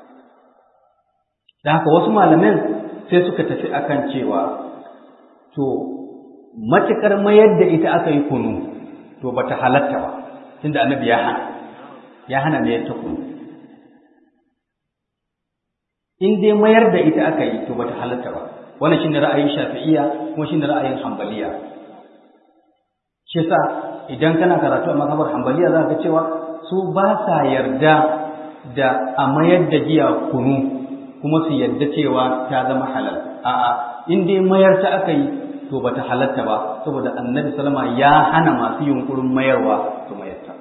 da haka wasu malamin sai suka tafi akan cewa to matukar mayar da ita aka yi kunu to bata halatta ba tunda annabi ya hana ya hana mayar ta kunu in dai mayar da ita aka yi to bata halatta ba wannan shine ra'ayin shafi'iyya kuma shine ra'ayin hanbaliya shi yasa idan kana karatu a mazhabar hanbaliya za ka cewa su ba sa yarda da a mayar da giya kunu kuma su yarda cewa ta zama halal a'a in dai mayar ta aka yi to bata halatta ba saboda annabi sallama ya hana masu yunkurin mayarwa su mayar ta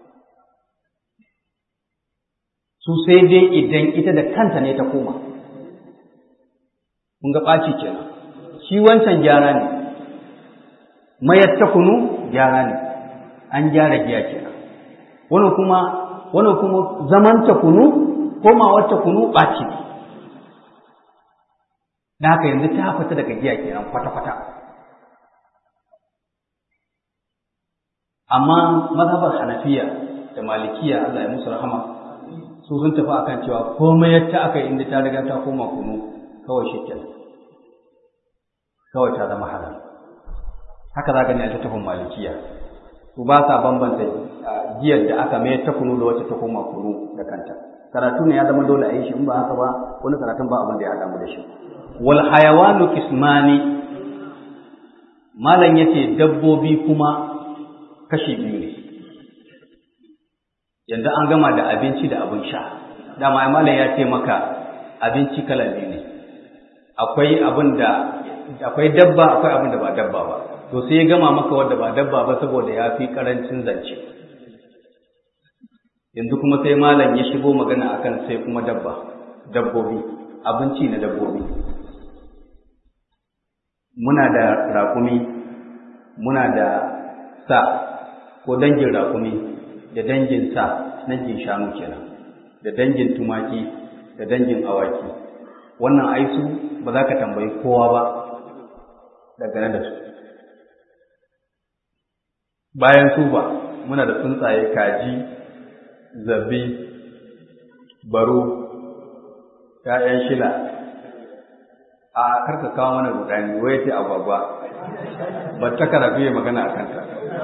su sai dai idan ita da kanta ne ta koma kun ga ɓaci kenan shi wancan gyara ne mayar ta kunu gyara ne an gyara giya kenan wani kuma wani kuma zaman ta kunu komawar ta kunu ɓaci ne da haka yanzu ta fita daga giya kenan kwata-kwata amma mazhabar hanafiya da malikiya Allah ya musu rahama su sun tafi akan cewa komai yadda aka yi inda ta riga ta koma kunu kawai shi kawai ta zama halal haka za ka ne a littafin malikiya su ba sa bambanta giyar da aka mai ta kunu da wacce ta koma kunu da kanta karatu ne ya zama dole a yi shi in ba haka ba wani karatun ba abin da ya haɗa mu da shi wal hayawanu kismani malam yace dabbobi kuma kashi biyu ne yanzu an gama da abinci da abin sha dama malam ya ce maka abinci kala biyu ne akwai abin da akwai dabba akwai abin da ba dabba ba to sai ya gama maka wanda ba dabba ba saboda ya fi karancin zance yanzu kuma sai malam ya shigo magana akan sai kuma dabba dabbobi abinci na dabbobi muna da raƙumi muna da sa ko dangin raƙumi da dangin sa dangin shanu kenan da dangin tumaki da dangin awaki wannan aisu ba za ka tambayi kowa ba dangane da su bayan su ba muna da tsuntsaye kaji zabi baro ‘ya'yan shila a karka kawo mana rudani wai ce agwagwa ba ta karatu ya magana a kanta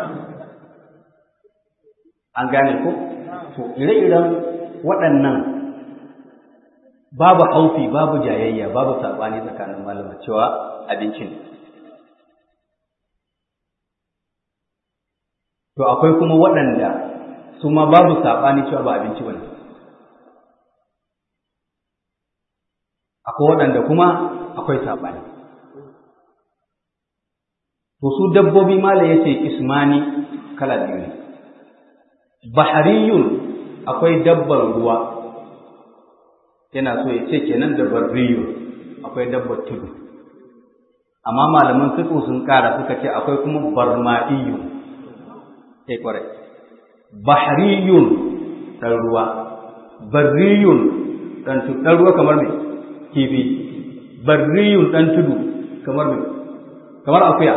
an gane ko to ire-iren waɗannan babu haufi babu jayayya babu saɓani tsakanin malama cewa abinci ne to akwai kuma waɗanda su ma babu saɓani cewa ba abinci ba ne akwai waɗanda kuma akwai saɓani to su dabbobi mala ya ce ismani kala biyu ne bahariyun akwai dabbar ruwa yana so ya ce kenan da barriyun akwai dabbar tudu amma malaman fiqh sun kara suka ce akwai kuma barma'iyun sai kwarai bahriyun dan ruwa barriyun dan tudu dan ruwa kamar me kifi barriyun dan tudu kamar me kamar akuya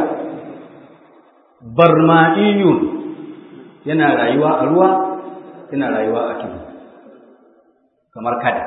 barma'iyun yana rayuwa a ruwa yana rayuwa a tudu kamar kada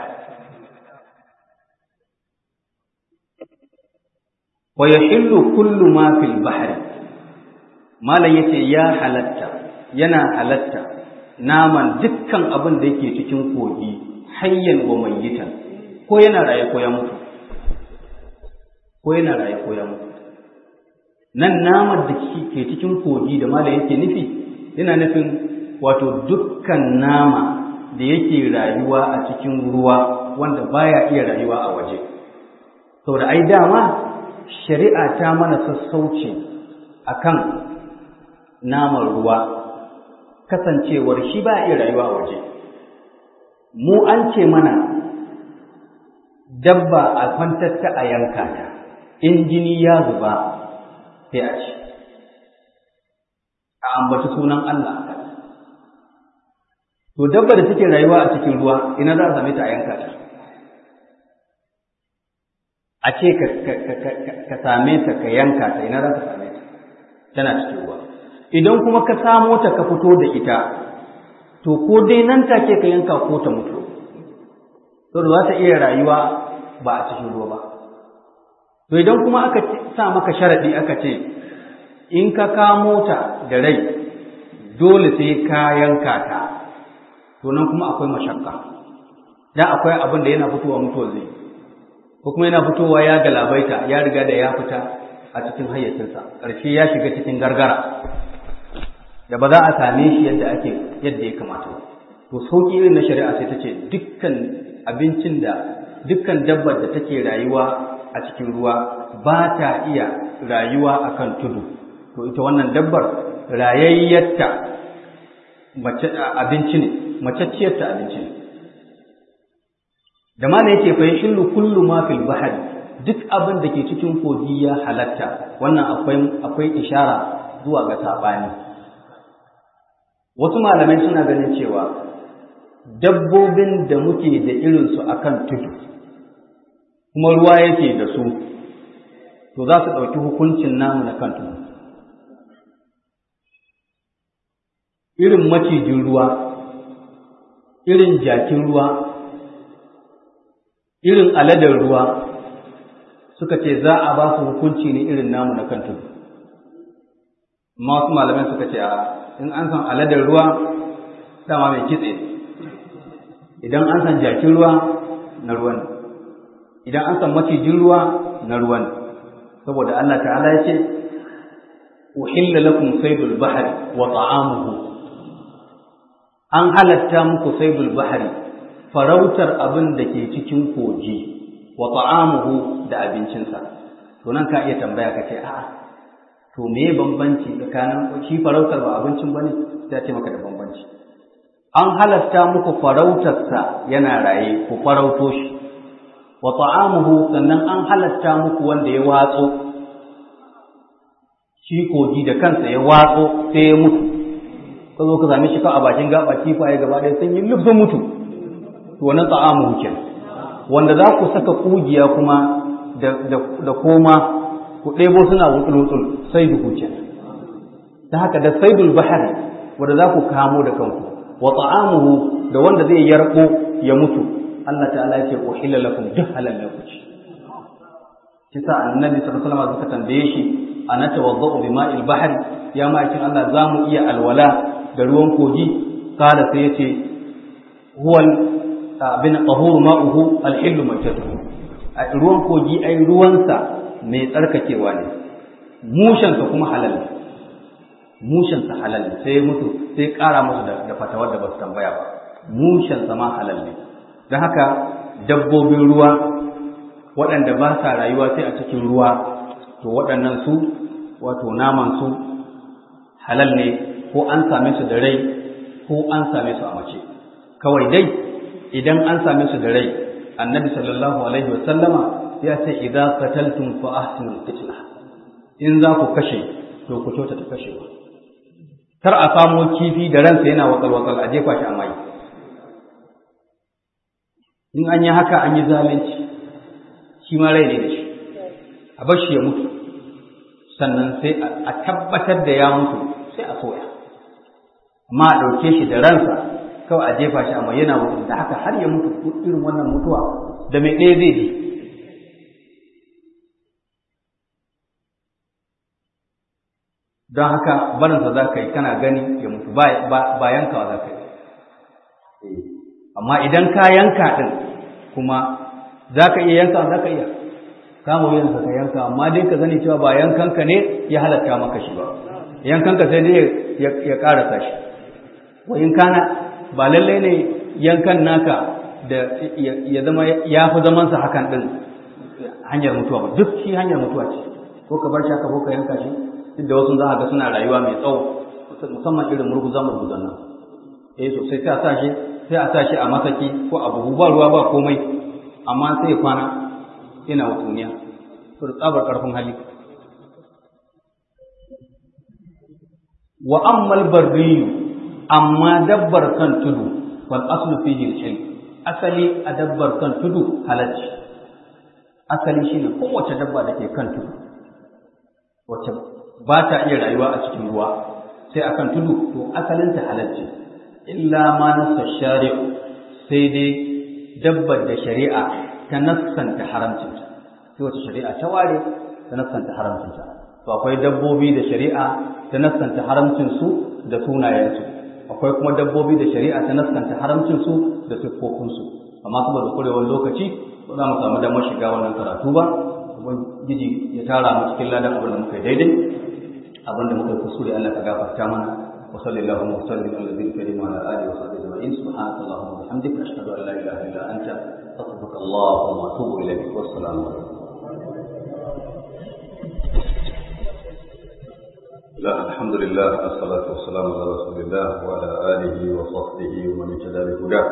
wa yahillu kullu ma fil bahri malam yace ya halatta yana halatta naman dukkan abin da yake cikin kogi hayyan wa mayyitan ko yana raye ko ya mutu ko yana raye ko ya mutu nan naman da ke cikin kogi da malam yake nufi yana nufin wato dukkan nama da yake rayuwa a cikin ruwa wanda baya iya rayuwa a waje saboda ai dama shari'a ta mana sassauci akan naman ruwa kasancewar shi ba iya rayuwa a waje mu an ce mana dabba a kwantar ta a yanka ta in jini ya zuba sai a ci a ambaci sunan Allah to dabba da take rayuwa a cikin ruwa ina za a same ta a yanka ta a ce ka same ta ka yanka ta ina za ka same ta tana cikin ruwa idan kuma ka samo ta ka fito da ita to ko dai nan take ka yanka ko ta mutu to za ta iya rayuwa ba a cikin ruwa ba to idan kuma aka sa maka sharadi aka ce in ka kamo ta da rai dole sai ka yanka ta to nan kuma akwai mashakka dan akwai abin da yana fitowa mutuwa zai ko kuma yana fitowa ya galabaita ya riga da ya fita a cikin hayyacinsa ƙarshe ya shiga cikin gargara da ba za a same shi yadda ake yadda ya kamata to sauƙi irin na shari'a sai ta ce dukkan abincin da dukkan dabbar da take rayuwa a cikin ruwa ba ta iya rayuwa akan tudu to ita wannan dabbar rayayyarta mace abinci ne macacciyarta abinci ne da ma yake fa yashillu kullu ma fil bahri duk abin da ke cikin kogi ya halatta wannan akwai akwai ishara zuwa ga saɓani wasu malamai suna ganin cewa dabbobin da muke da irinsu a kan tudu kuma ruwa yake da su to za su ɗauki hukuncin namu na kan tudu irin macijin ruwa irin jakin ruwa irin aladar ruwa suka ce za a ba su hukunci ne irin namu na kan tudu amma wasu malamai suka ce a in an san aladar ruwa dama mai kitse idan an san jakin ruwa na ruwan idan an san macijin ruwa na ruwan saboda Allah ta'ala ya ce uhilla lakum saydul bahri wa ta'amuhu an halatta muku saydul bahri farautar abin da ke cikin koji wa ta'amuhu da abincinsa to nan ka iya tambaya ka ce a'a to me bambanci tsakanin shi farautar ba abincin bane sai ce maka da bambanci an halatta muku farautarsa yana raye ku farauto shi wa ta'amuhu sannan an halatta muku wanda ya watso shi kogi da kansa ya watso sai ya mutu ka zo ka same shi ka a bakin gaba kifaye gaba ɗaya sun yi lubin mutu to wannan ta'amuhu kenan wanda za ku saka kugiya kuma da koma ku ɗebo suna wutsul-wutsul sai duhu kenan ta haka da saidul bahari wanda za ku kamo da kanku wa ta'amuhu da wanda zai yarko ya mutu Allah ta'ala ya ce uhilla lakum duk halal ne ku ci kisa annabi sallallahu alaihi wasallam suka tambaye shi ana tawaddau bima'il bahri ya ma'aikin Allah za mu iya alwala da ruwan kogi kada sai yace huwal bin tahuru ma'uhu alhillu maitatuhu a ruwan kogi ai ruwansa mai tsarkakewa ne mushensa kuma halal ne mushensa halal ne sai mutu sai ƙara musu da fatawar da ba su tambaya ba mushensa ma halal ne don haka dabbobin ruwa waɗanda ba sa rayuwa sai a cikin ruwa to waɗannan su wato naman su halal ne ko an same su da rai ko an same su a mace kawai dai idan an same su da rai annabi sallallahu alaihi wasallama ya ce idza qataltum fa ahsinul qitla in za ku kashe to ku kyauta ta kashewa kar a samo kifi da ransa yana wakal wakal a jefa shi a mai in an yi haka an yi zalunci shi ma rai ne da shi a bar shi ya mutu sannan sai a tabbatar da ya mutu sai a soya amma a ɗauke shi da ransa kawai a jefa shi amma yana mutu da haka har ya mutu irin wannan mutuwa da mai ɗaya zai ji don haka barinsa za ka yi kana gani ya mutu ba yankawa za ka yi amma idan ka yanka ɗin kuma za ka iya yanka za ka iya kama wuyansa ka yanka amma dai ka zani cewa ba yankanka ne ya halatta maka shi ba yankanka sai dai ya ƙarasa shi wa in kana ba lallai ne yankan naka da ya zama ya fi zamansa hakan ɗin hanyar mutuwa ba duk shi hanyar mutuwa ce ko ka bar shi haka ko ka yanka shi duk da wasu za a ga suna rayuwa mai tsawo musamman irin murguza murguzan nan eh sosai sai a sa shi sai a sa shi a masaki ko a buhu ba ruwa ba komai amma sai ya kwana yana wutuniya to da tsabar karfin hali wa ammal barriyu amma dabbar kan tudu wal aslu fihi al asali a dabbar kan tudu halacci asali shine kowace dabba da ke kan tudu wacce ba ta iya rayuwa a cikin ruwa sai akan tudu to asalin ta halacci illa ma nassa shari'u sai dai dabbar da shari'a ta nassanta haramcinta sai wacce shari'a ta ware ta nassanta haramcinta to akwai dabbobi da shari'a ta nassanta haramcinsu da sunayensu akwai kuma dabbobi da shari'a ta naskanta haramcinsu da siffofinsu amma saboda kurewar lokaci ba za mu samu damar shiga wannan karatu ba ubangiji ya tara mu cikin ladan abin da muka yi daidai abin da muka yi kusuri Allah ka gafarta mana wa sallallahu wa sallim ala nabiyil karim wa ala alihi wa sahbihi ajma'in subhanaka allahumma wa bihamdika ashhadu an la ilaha illa anta astaghfiruka wa atubu ilayk wa assalamu alaikum لا الحمد لله والصلاة والسلام على رسول الله وعلى آله وصحبه ومن اهتدى بهداه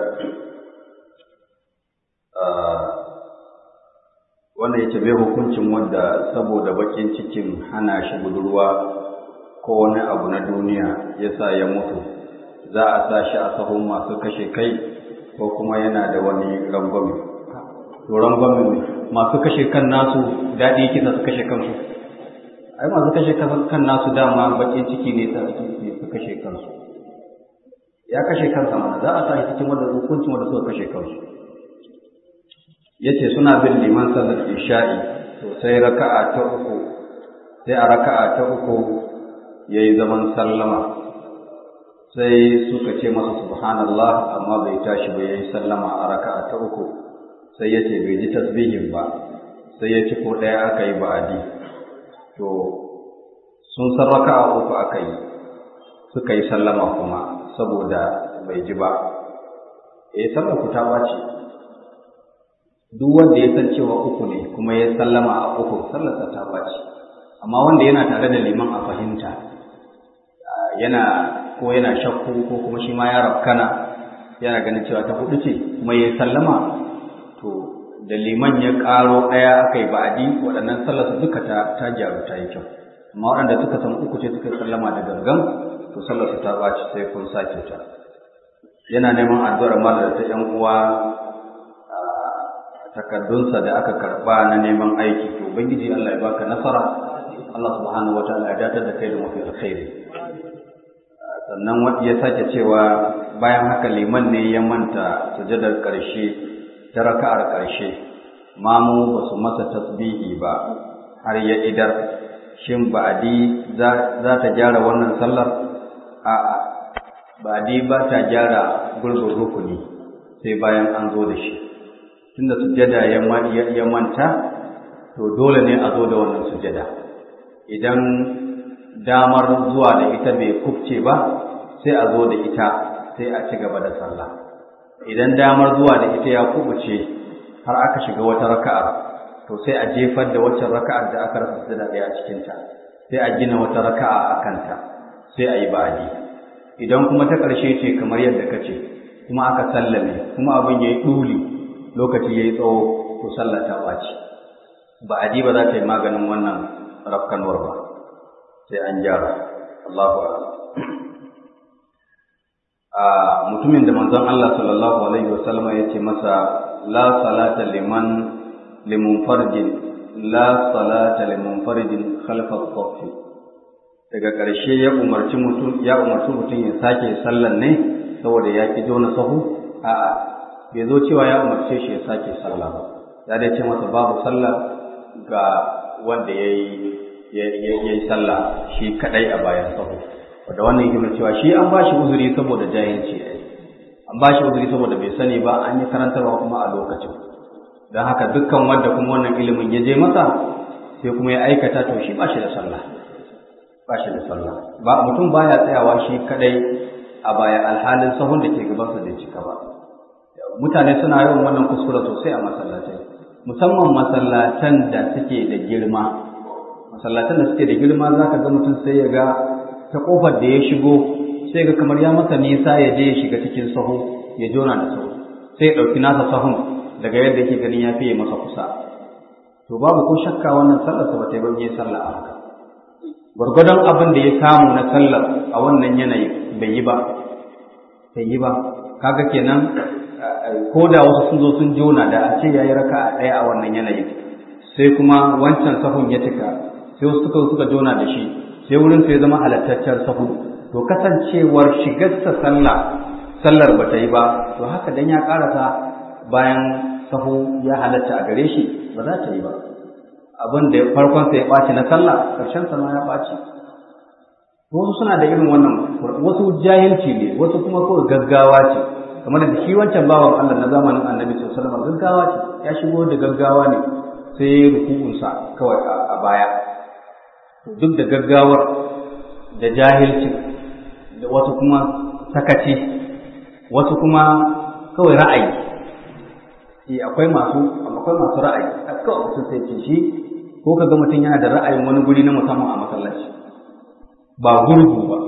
wannan yake bai hukuncin wanda saboda bakin cikin hana shi budurwa ko wani abu na duniya ya sa ya mutu za a sa shi a sahun masu kashe kai ko kuma yana da wani rangwame to rangwame masu kashe kan nasu daɗi yake su kashe kansu ai masu kashe kan nasu dama baƙin ciki ne ta su kashe kansu ya kashe kansa mana za a sa shi cikin wanda hukuncin wanda suka kashe kansu yace suna bin liman sallar isha'i to sai raka'a ta uku sai a raka'a ta uku yayi zaman sallama sai suka ce masa subhanallah amma bai tashi ba yayi sallama a raka'a ta uku sai yace bai ji tasbihin ba sai ya ci ko ɗaya aka yi ba'adi to sun san raka'a uku aka yi suka yi sallama kuma saboda bai ji ba eh sallar ku ta bace duk wanda ya san cewa uku ne kuma ya sallama a uku sallarsa ta bace amma wanda yana tare da liman a fahimta yana ko yana shakku ko kuma shi ma ya rafkana yana ganin cewa ta hudu ce kuma ya sallama to da liman ya karo ɗaya aka yi ba'adi waɗannan sallarsa duka ta ta gyaru ta yi kyau amma waɗanda suka san uku ce suka sallama da gangan to sallarsa ta ɓaci sai kun sake ta yana neman addu'ar mala da ta ƴan uwa takardunsa da aka karɓa na neman aiki to ubangiji Allah ya baka nasara Allah subhanahu wataala ya datar da kai da mafi alkhairi sannan ya sake cewa bayan haka liman ne ya manta sujadar ƙarshe ta raka'ar ƙarshe mamu ba su masa tasbihi ba har ya idar shin ba'adi za ta gyara wannan sallar a'a ba'adi ba ta gyara gurbin rukuni sai bayan an zo da shi tunda sujada ya manta to dole ne a zo da wannan sujada idan damar zuwa da ita bai kufce ba sai a zo da ita sai a ci gaba da sallah idan damar zuwa da ita ya kubuce har aka shiga wata raka'ar to sai a jefar da waccan raka'ar da aka rasa sujada ɗaya a cikinta sai a gina wata raka'a a kanta sai a yi ba'adi idan kuma ta ƙarshe ce kamar yadda ka ce kuma aka sallame kuma abin ya yi ɗuli lokaci ya yi tsawo to sallah ta ɓaci ba'adi ba za ta yi maganin wannan rafkanuwar ba sai an gyara Allahu a'lam a mutumin da manzon Allah sallallahu alaihi wasallam ya ce masa la salata liman limunfarjin la salata limunfarjin khalfa as daga ƙarshe ya umarci mutum ya umarci mutum ya sake sallan ne saboda ya ki jona sahu a'a bai zo cewa ya umarce shi ya sake sallah ba ya dai ce masa babu sallah ga wanda ya yi sallah shi kadai a bayan sahu wanda wannan yake cewa shi an bashi uzuri saboda jahilci an bashi uzuri saboda bai sani ba an yi karantarwa kuma a lokacin don haka dukkan wanda kuma wannan ilimin ya je masa sai kuma ya aikata to shi ba shi da sallah ba shi da sallah ba mutum baya tsayawa shi kadai a baya alhalin sahun da ke gabansa bai cika ba mutane suna yawan wannan kuskure sosai a masallatai musamman masallatan da suke da girma masallatan da suke da girma za ka ga mutum sai ya ga ta kofar da ya shigo sai ga kamar ya masa nisa ya je ya shiga cikin sahu ya jona da sahu sai ya ɗauki nasa sahun daga yadda yake ganin ya fiye masa kusa to babu ko shakka wannan sallar sa bata yi ban yi sallah a haka gwargwadon abin da ya samu na sallar a wannan yanayi bai yi ba bai yi ba kaga kenan ko da wasu sun zo sun jona da a ce ya yi raka a ɗaya a wannan yanayin sai kuma wancan sahun ya cika sai wasu suka suka jona da shi sai wurin sai zama halattaccen sahu to kasancewar shigarsa sallah sallar ba ta yi ba to haka dan ya karasa bayan sahu ya halatta a gare shi ba za ta yi ba abin da farkon sa ya ɓaci na sallah ƙarshen sa ma ya ɓaci wasu suna da irin wannan wasu jahilci ne wasu kuma kawai gaggawa ce kamar da shi wancan bawan Allah na zamanin annabi sallallahu alaihi wasallam gaggawa ce ya shigo da gaggawa ne sai ya ruku'unsa kawai a baya duk da gaggawar da jahilci da wasu kuma sakaci wasu kuma kawai ra'ayi eh akwai masu akwai masu ra'ayi kawai mutum sai ce shi ko kaga mutum yana da ra'ayin wani guri na musamman a masallaci ba gurgu ba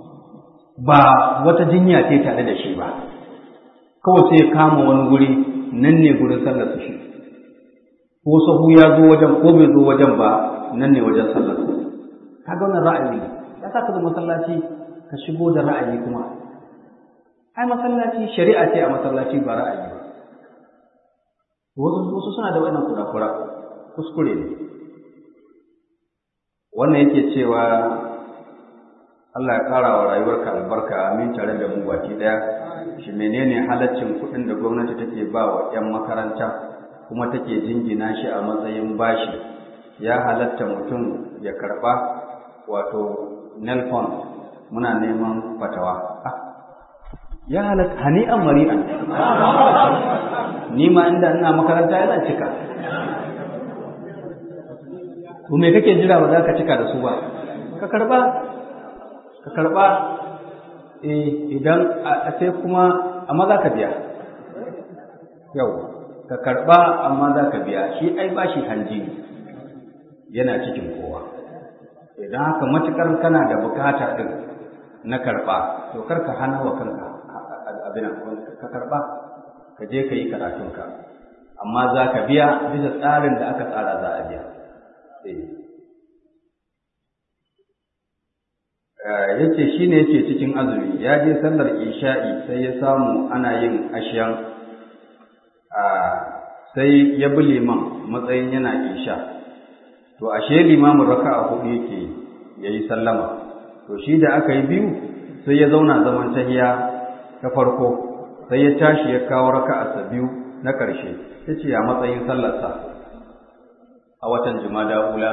ba wata jinya ce tare da shi ba kawai sai ya kama wani guri nan ne gurin sallar shi ko sahu ya zo wajen ko bai zo wajen ba nan ne wajen sallar kaga wannan ra'ayi ne ya sa ka zo masallaci ka shigo da ra'ayi kuma ai masallaci shari'a ce a masallaci ba ra'ayi ba wasu wasu suna da wannan kurakura kuskure ne wannan yake cewa Allah ya ƙara wa rayuwarka albarka amin tare da mu baki ɗaya shi menene halaccin kuɗin da gwamnati take ba wa 'yan makaranta kuma take jingina shi a matsayin bashi ya halatta mutum ya karɓa wato nelfon muna neman fatawa ya halatta hani'an mari'an ni ma inda ina makaranta yana cika to me kake jira ba za ka cika da su ba ka karɓa ka karɓa idan a sai kuma amma za ka biya yau ka karɓa amma za ka biya shi ai ba shi hanji yana cikin kowa idan haka matukar kana da bukata ɗin na karɓa to kar ka hana wa kanka abin ka karɓa ka je ka yi karatunka amma za ka biya bisa tsarin da aka tsara za a biya ya ce shi ne yake cikin azumi ya je sallar isha'i sai ya samu ana yin ashiyan sai ya bi liman matsayin yana isha to ashe limamin raka a hudu yake ya yi sallama to shi da aka yi biyu sai ya zauna zaman tahiya ta farko sai ya tashi ya kawo raka a biyu na ƙarshe ya ce ya matsayin sallarsa a watan jumada ula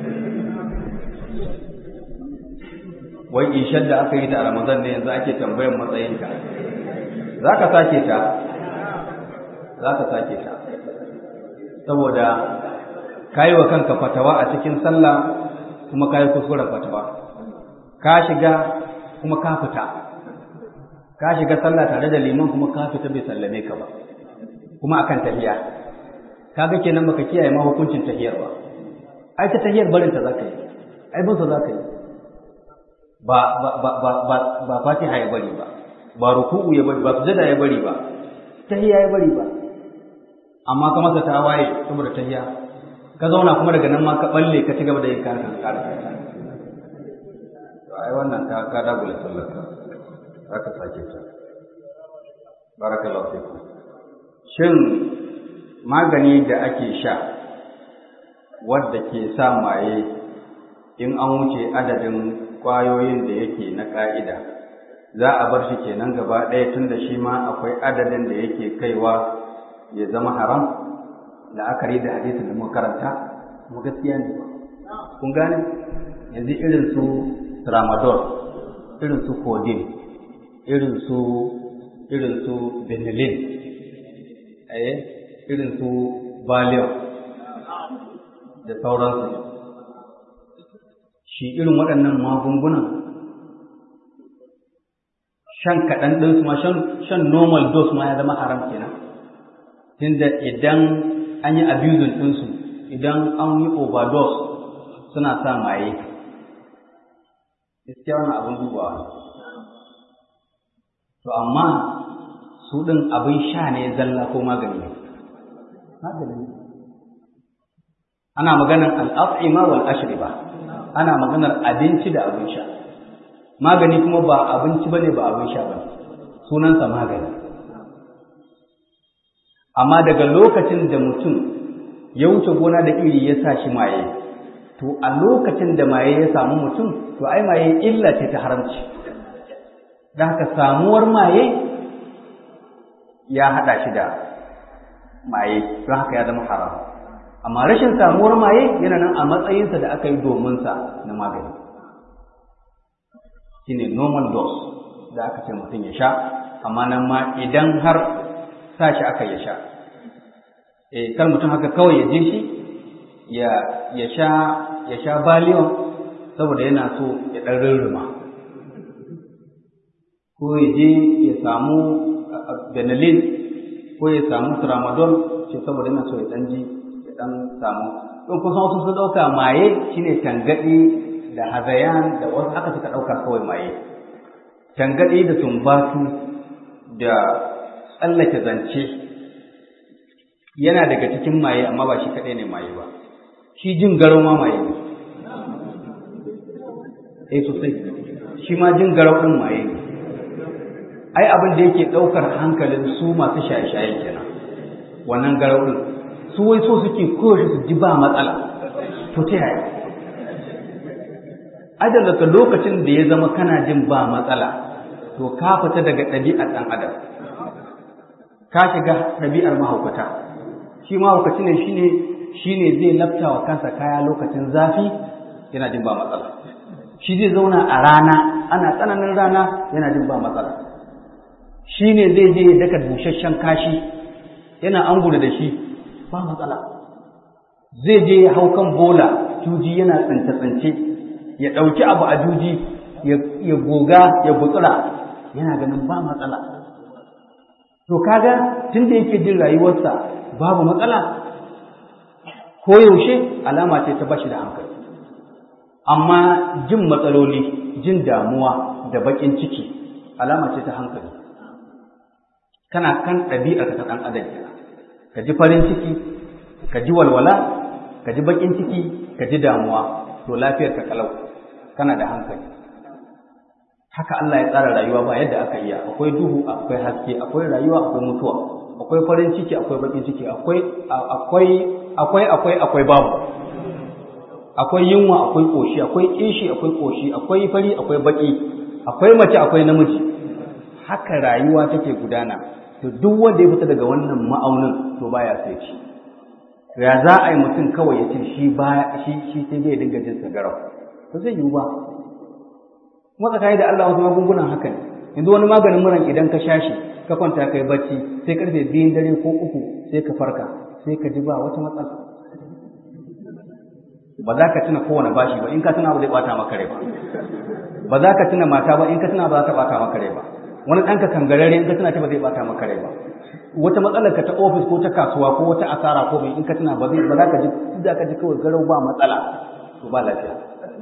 wai ishar da aka yi ta a Ramadan ne yanzu ake tambayan matsayinka za ka sake ta za ka sake ta saboda ka yi wa kanka fatawa a cikin sallah kuma ka yi kuskuren fatawa ka shiga kuma ka fita ka shiga sallah tare da liman kuma ka fita bai sallame ka ba kuma akan tahiya kaga kenan baka kiyaye ma hukuncin tahiyar ba ai ta tahiyar barin ta zaka yi ai bin sa zaka yi ba ba ba ba ba ba fatiha ya bari ba ba ruku'u ya bari ba sujada ya bari ba tahiyya ya bari ba amma ka masa tawaye saboda tahiyya ka zauna kuma daga nan ma ka balle ka ci gaba da yin kana kan kara to ai wannan ka ka dagula sallar ka zaka sake ta barakallahu fikum shin magani da ake sha wadda ke sa maye in an wuce adadin kwayoyin da yake na ƙa'ida za a bar shi kenan gaba ɗaya tun da shi ma akwai adadin da yake kaiwa ya zama haram la'akari da hadisin da muka karanta kuma gaskiya ne kun gane yanzu irin su tramadol irin su codeine irin su irin su benylin eh irin su valium da sauransu shi irin waɗannan magungunan shan kaɗan ɗinsu ma shan normal dose ma ya zama haram kenan tunda idan an yi abusing ɗinsu idan an yi overdose suna sa maye gaskiya wani abin dubawa to amma su ɗin abin sha ne zalla ko magani magani ana maganar al'af'ima wal ashriba ana maganar abinci da abin sha magani kuma ba abinci bane ba abin sha bane sunansa magani amma daga lokacin da mutum ya wuce gona da iri ya sa shi maye to a lokacin da maye ya samu mutum to ai maye illa ce ta haramci da haka samuwar maye ya haɗa shi da maye don haka ya zama haram amma rashin samuwar maye yana nan a matsayinsa da aka yi domin sa na magani shine normal dose da aka ce mutum ya sha amma nan ma idan har sa shi aka ya sha eh kar mutum haka kawai ya je shi ya ya sha ya sha baliyon saboda yana so ya dan rurruma ko ya je ya samu benelin ko ya samu tramadol ce saboda yana so ya dan ji ya dan samu don kusan wasu sun dauka maye shine tangadi da hazayan da wasu haka suka dauka kawai maye tangadi da sumbatu da tsallake zance yana daga cikin maye amma ba shi kaɗai ne maye ba shi jin garo ma maye ne eh sosai shi ma jin garau din maye ai abin da yake daukar hankalin su masu shaye-shaye kenan wannan garau din su wai so suke kowace su ji ba matsala to ta yaya ajal daga lokacin da ya zama kana jin ba matsala to ka fita daga ɗabi'ar ɗan adam ka shiga ɗabi'ar mahaukata shi mahaukaci ne shine shine zai lafta wa kansa kaya lokacin zafi yana jin ba matsala shi zai zauna a rana ana tsananin rana yana jin ba matsala shi ne zai je ya daka busasshen kashi yana angula da shi ba matsala zai je ya hau kan bola juji yana tsince-tsince ya ɗauki abu a juji ya goga ya gutsura yana ganin ba matsala to kaga tun da yake jin rayuwarsa babu matsala ko yaushe alama ce ta bashi da hankali amma jin matsaloli jin damuwa da baƙin ciki alama ce ta hankali kana kan ɗabi'ar ta ɗan adam ka ji farin ciki ka ji walwala ka ji baƙin ciki ka ji damuwa to lafiyar ka kalau kana da hankali haka Allah ya tsara rayuwa ba yadda aka iya akwai duhu akwai haske akwai rayuwa akwai mutuwa akwai farin ciki akwai baƙin ciki akwai akwai akwai akwai akwai babu akwai yunwa akwai koshi akwai kishi akwai koshi akwai fari akwai baki akwai mace akwai namiji haka rayuwa take gudana to duk wanda ya fita daga wannan ma'aunin to baya sai ci ya za a yi mutum kawai ya ce shi ba shi shi sai zai dinga jin sagarau to zai yiwu ba kuma tsakani da Allah wasu magungunan haka ne yanzu wani maganin muran idan ka sha shi ka kwanta kai bacci sai karfe biyun dare ko uku sai ka farka sai ka ji ba wata matsala ba za ka tuna kowane bashi ba in ka tuna ba zai bata maka rai ba ba za ka tuna mata ba in ka tuna ba za ta bata maka rai ba wani ɗanka kangarare in ka tuna ta ba zai bata maka rai ba wata matsalar ka ta ofis ko ta kasuwa ko wata asara ko mai in ka tuna ba zai ba za ka ji za ka ji kawai garau ba matsala to ba lafiya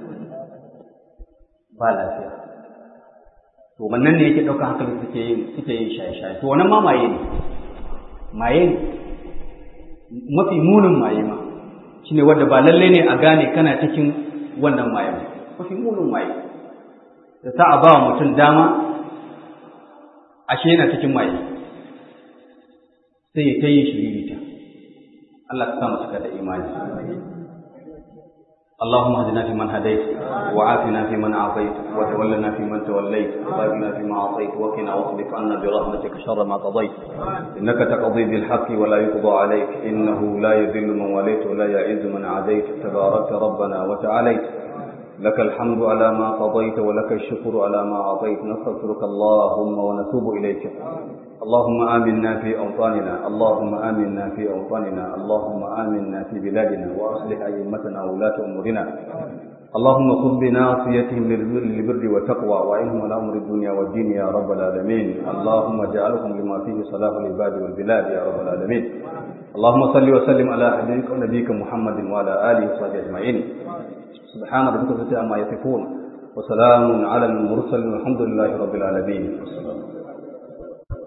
ba lafiya to wannan ne yake ɗaukar hankali suke yin suke yin shaye-shaye to wannan ma maye ne maye ne mafi munin maye ma shine wanda ba lalle ne a gane kana cikin wannan maye ba mafi munin maye da ta a ba wa mutum dama ashe yana cikin maye sai ya ta yi shiririta Allah ka sa mu cika da imani اللهم اهدنا فيمن هديت وعافنا فيمن عافيت وتولنا فيمن توليت وبارنا فيما اعطيت وقنا واصرف عنا برحمتك شر ما قضيت انك تقضي بالحق ولا يقضى عليك انه لا يذل من وليت ولا يعز من عاديت تباركت ربنا وتعاليت لك الحمد على ما قضيت ولك الشكر على ما اعطيت نستغفرك اللهم ونتوب اليك اللهم آمنا في أوطاننا اللهم آمنا في أوطاننا اللهم آمنا في بلادنا وأصلح أئمتنا وولاة أمورنا اللهم خذ بناصيتهم للبر والتقوى وإنهم على أمر الدنيا والدين يا رب العالمين اللهم اجعلهم لما فيه صلاح العباد والبلاد يا رب العالمين اللهم صل وسلم على حبيبك ونبيك محمد وعلى آله وصحبه أجمعين سبحان ربك رب العزة عما يصفون وسلام على المرسلين والحمد لله رب العالمين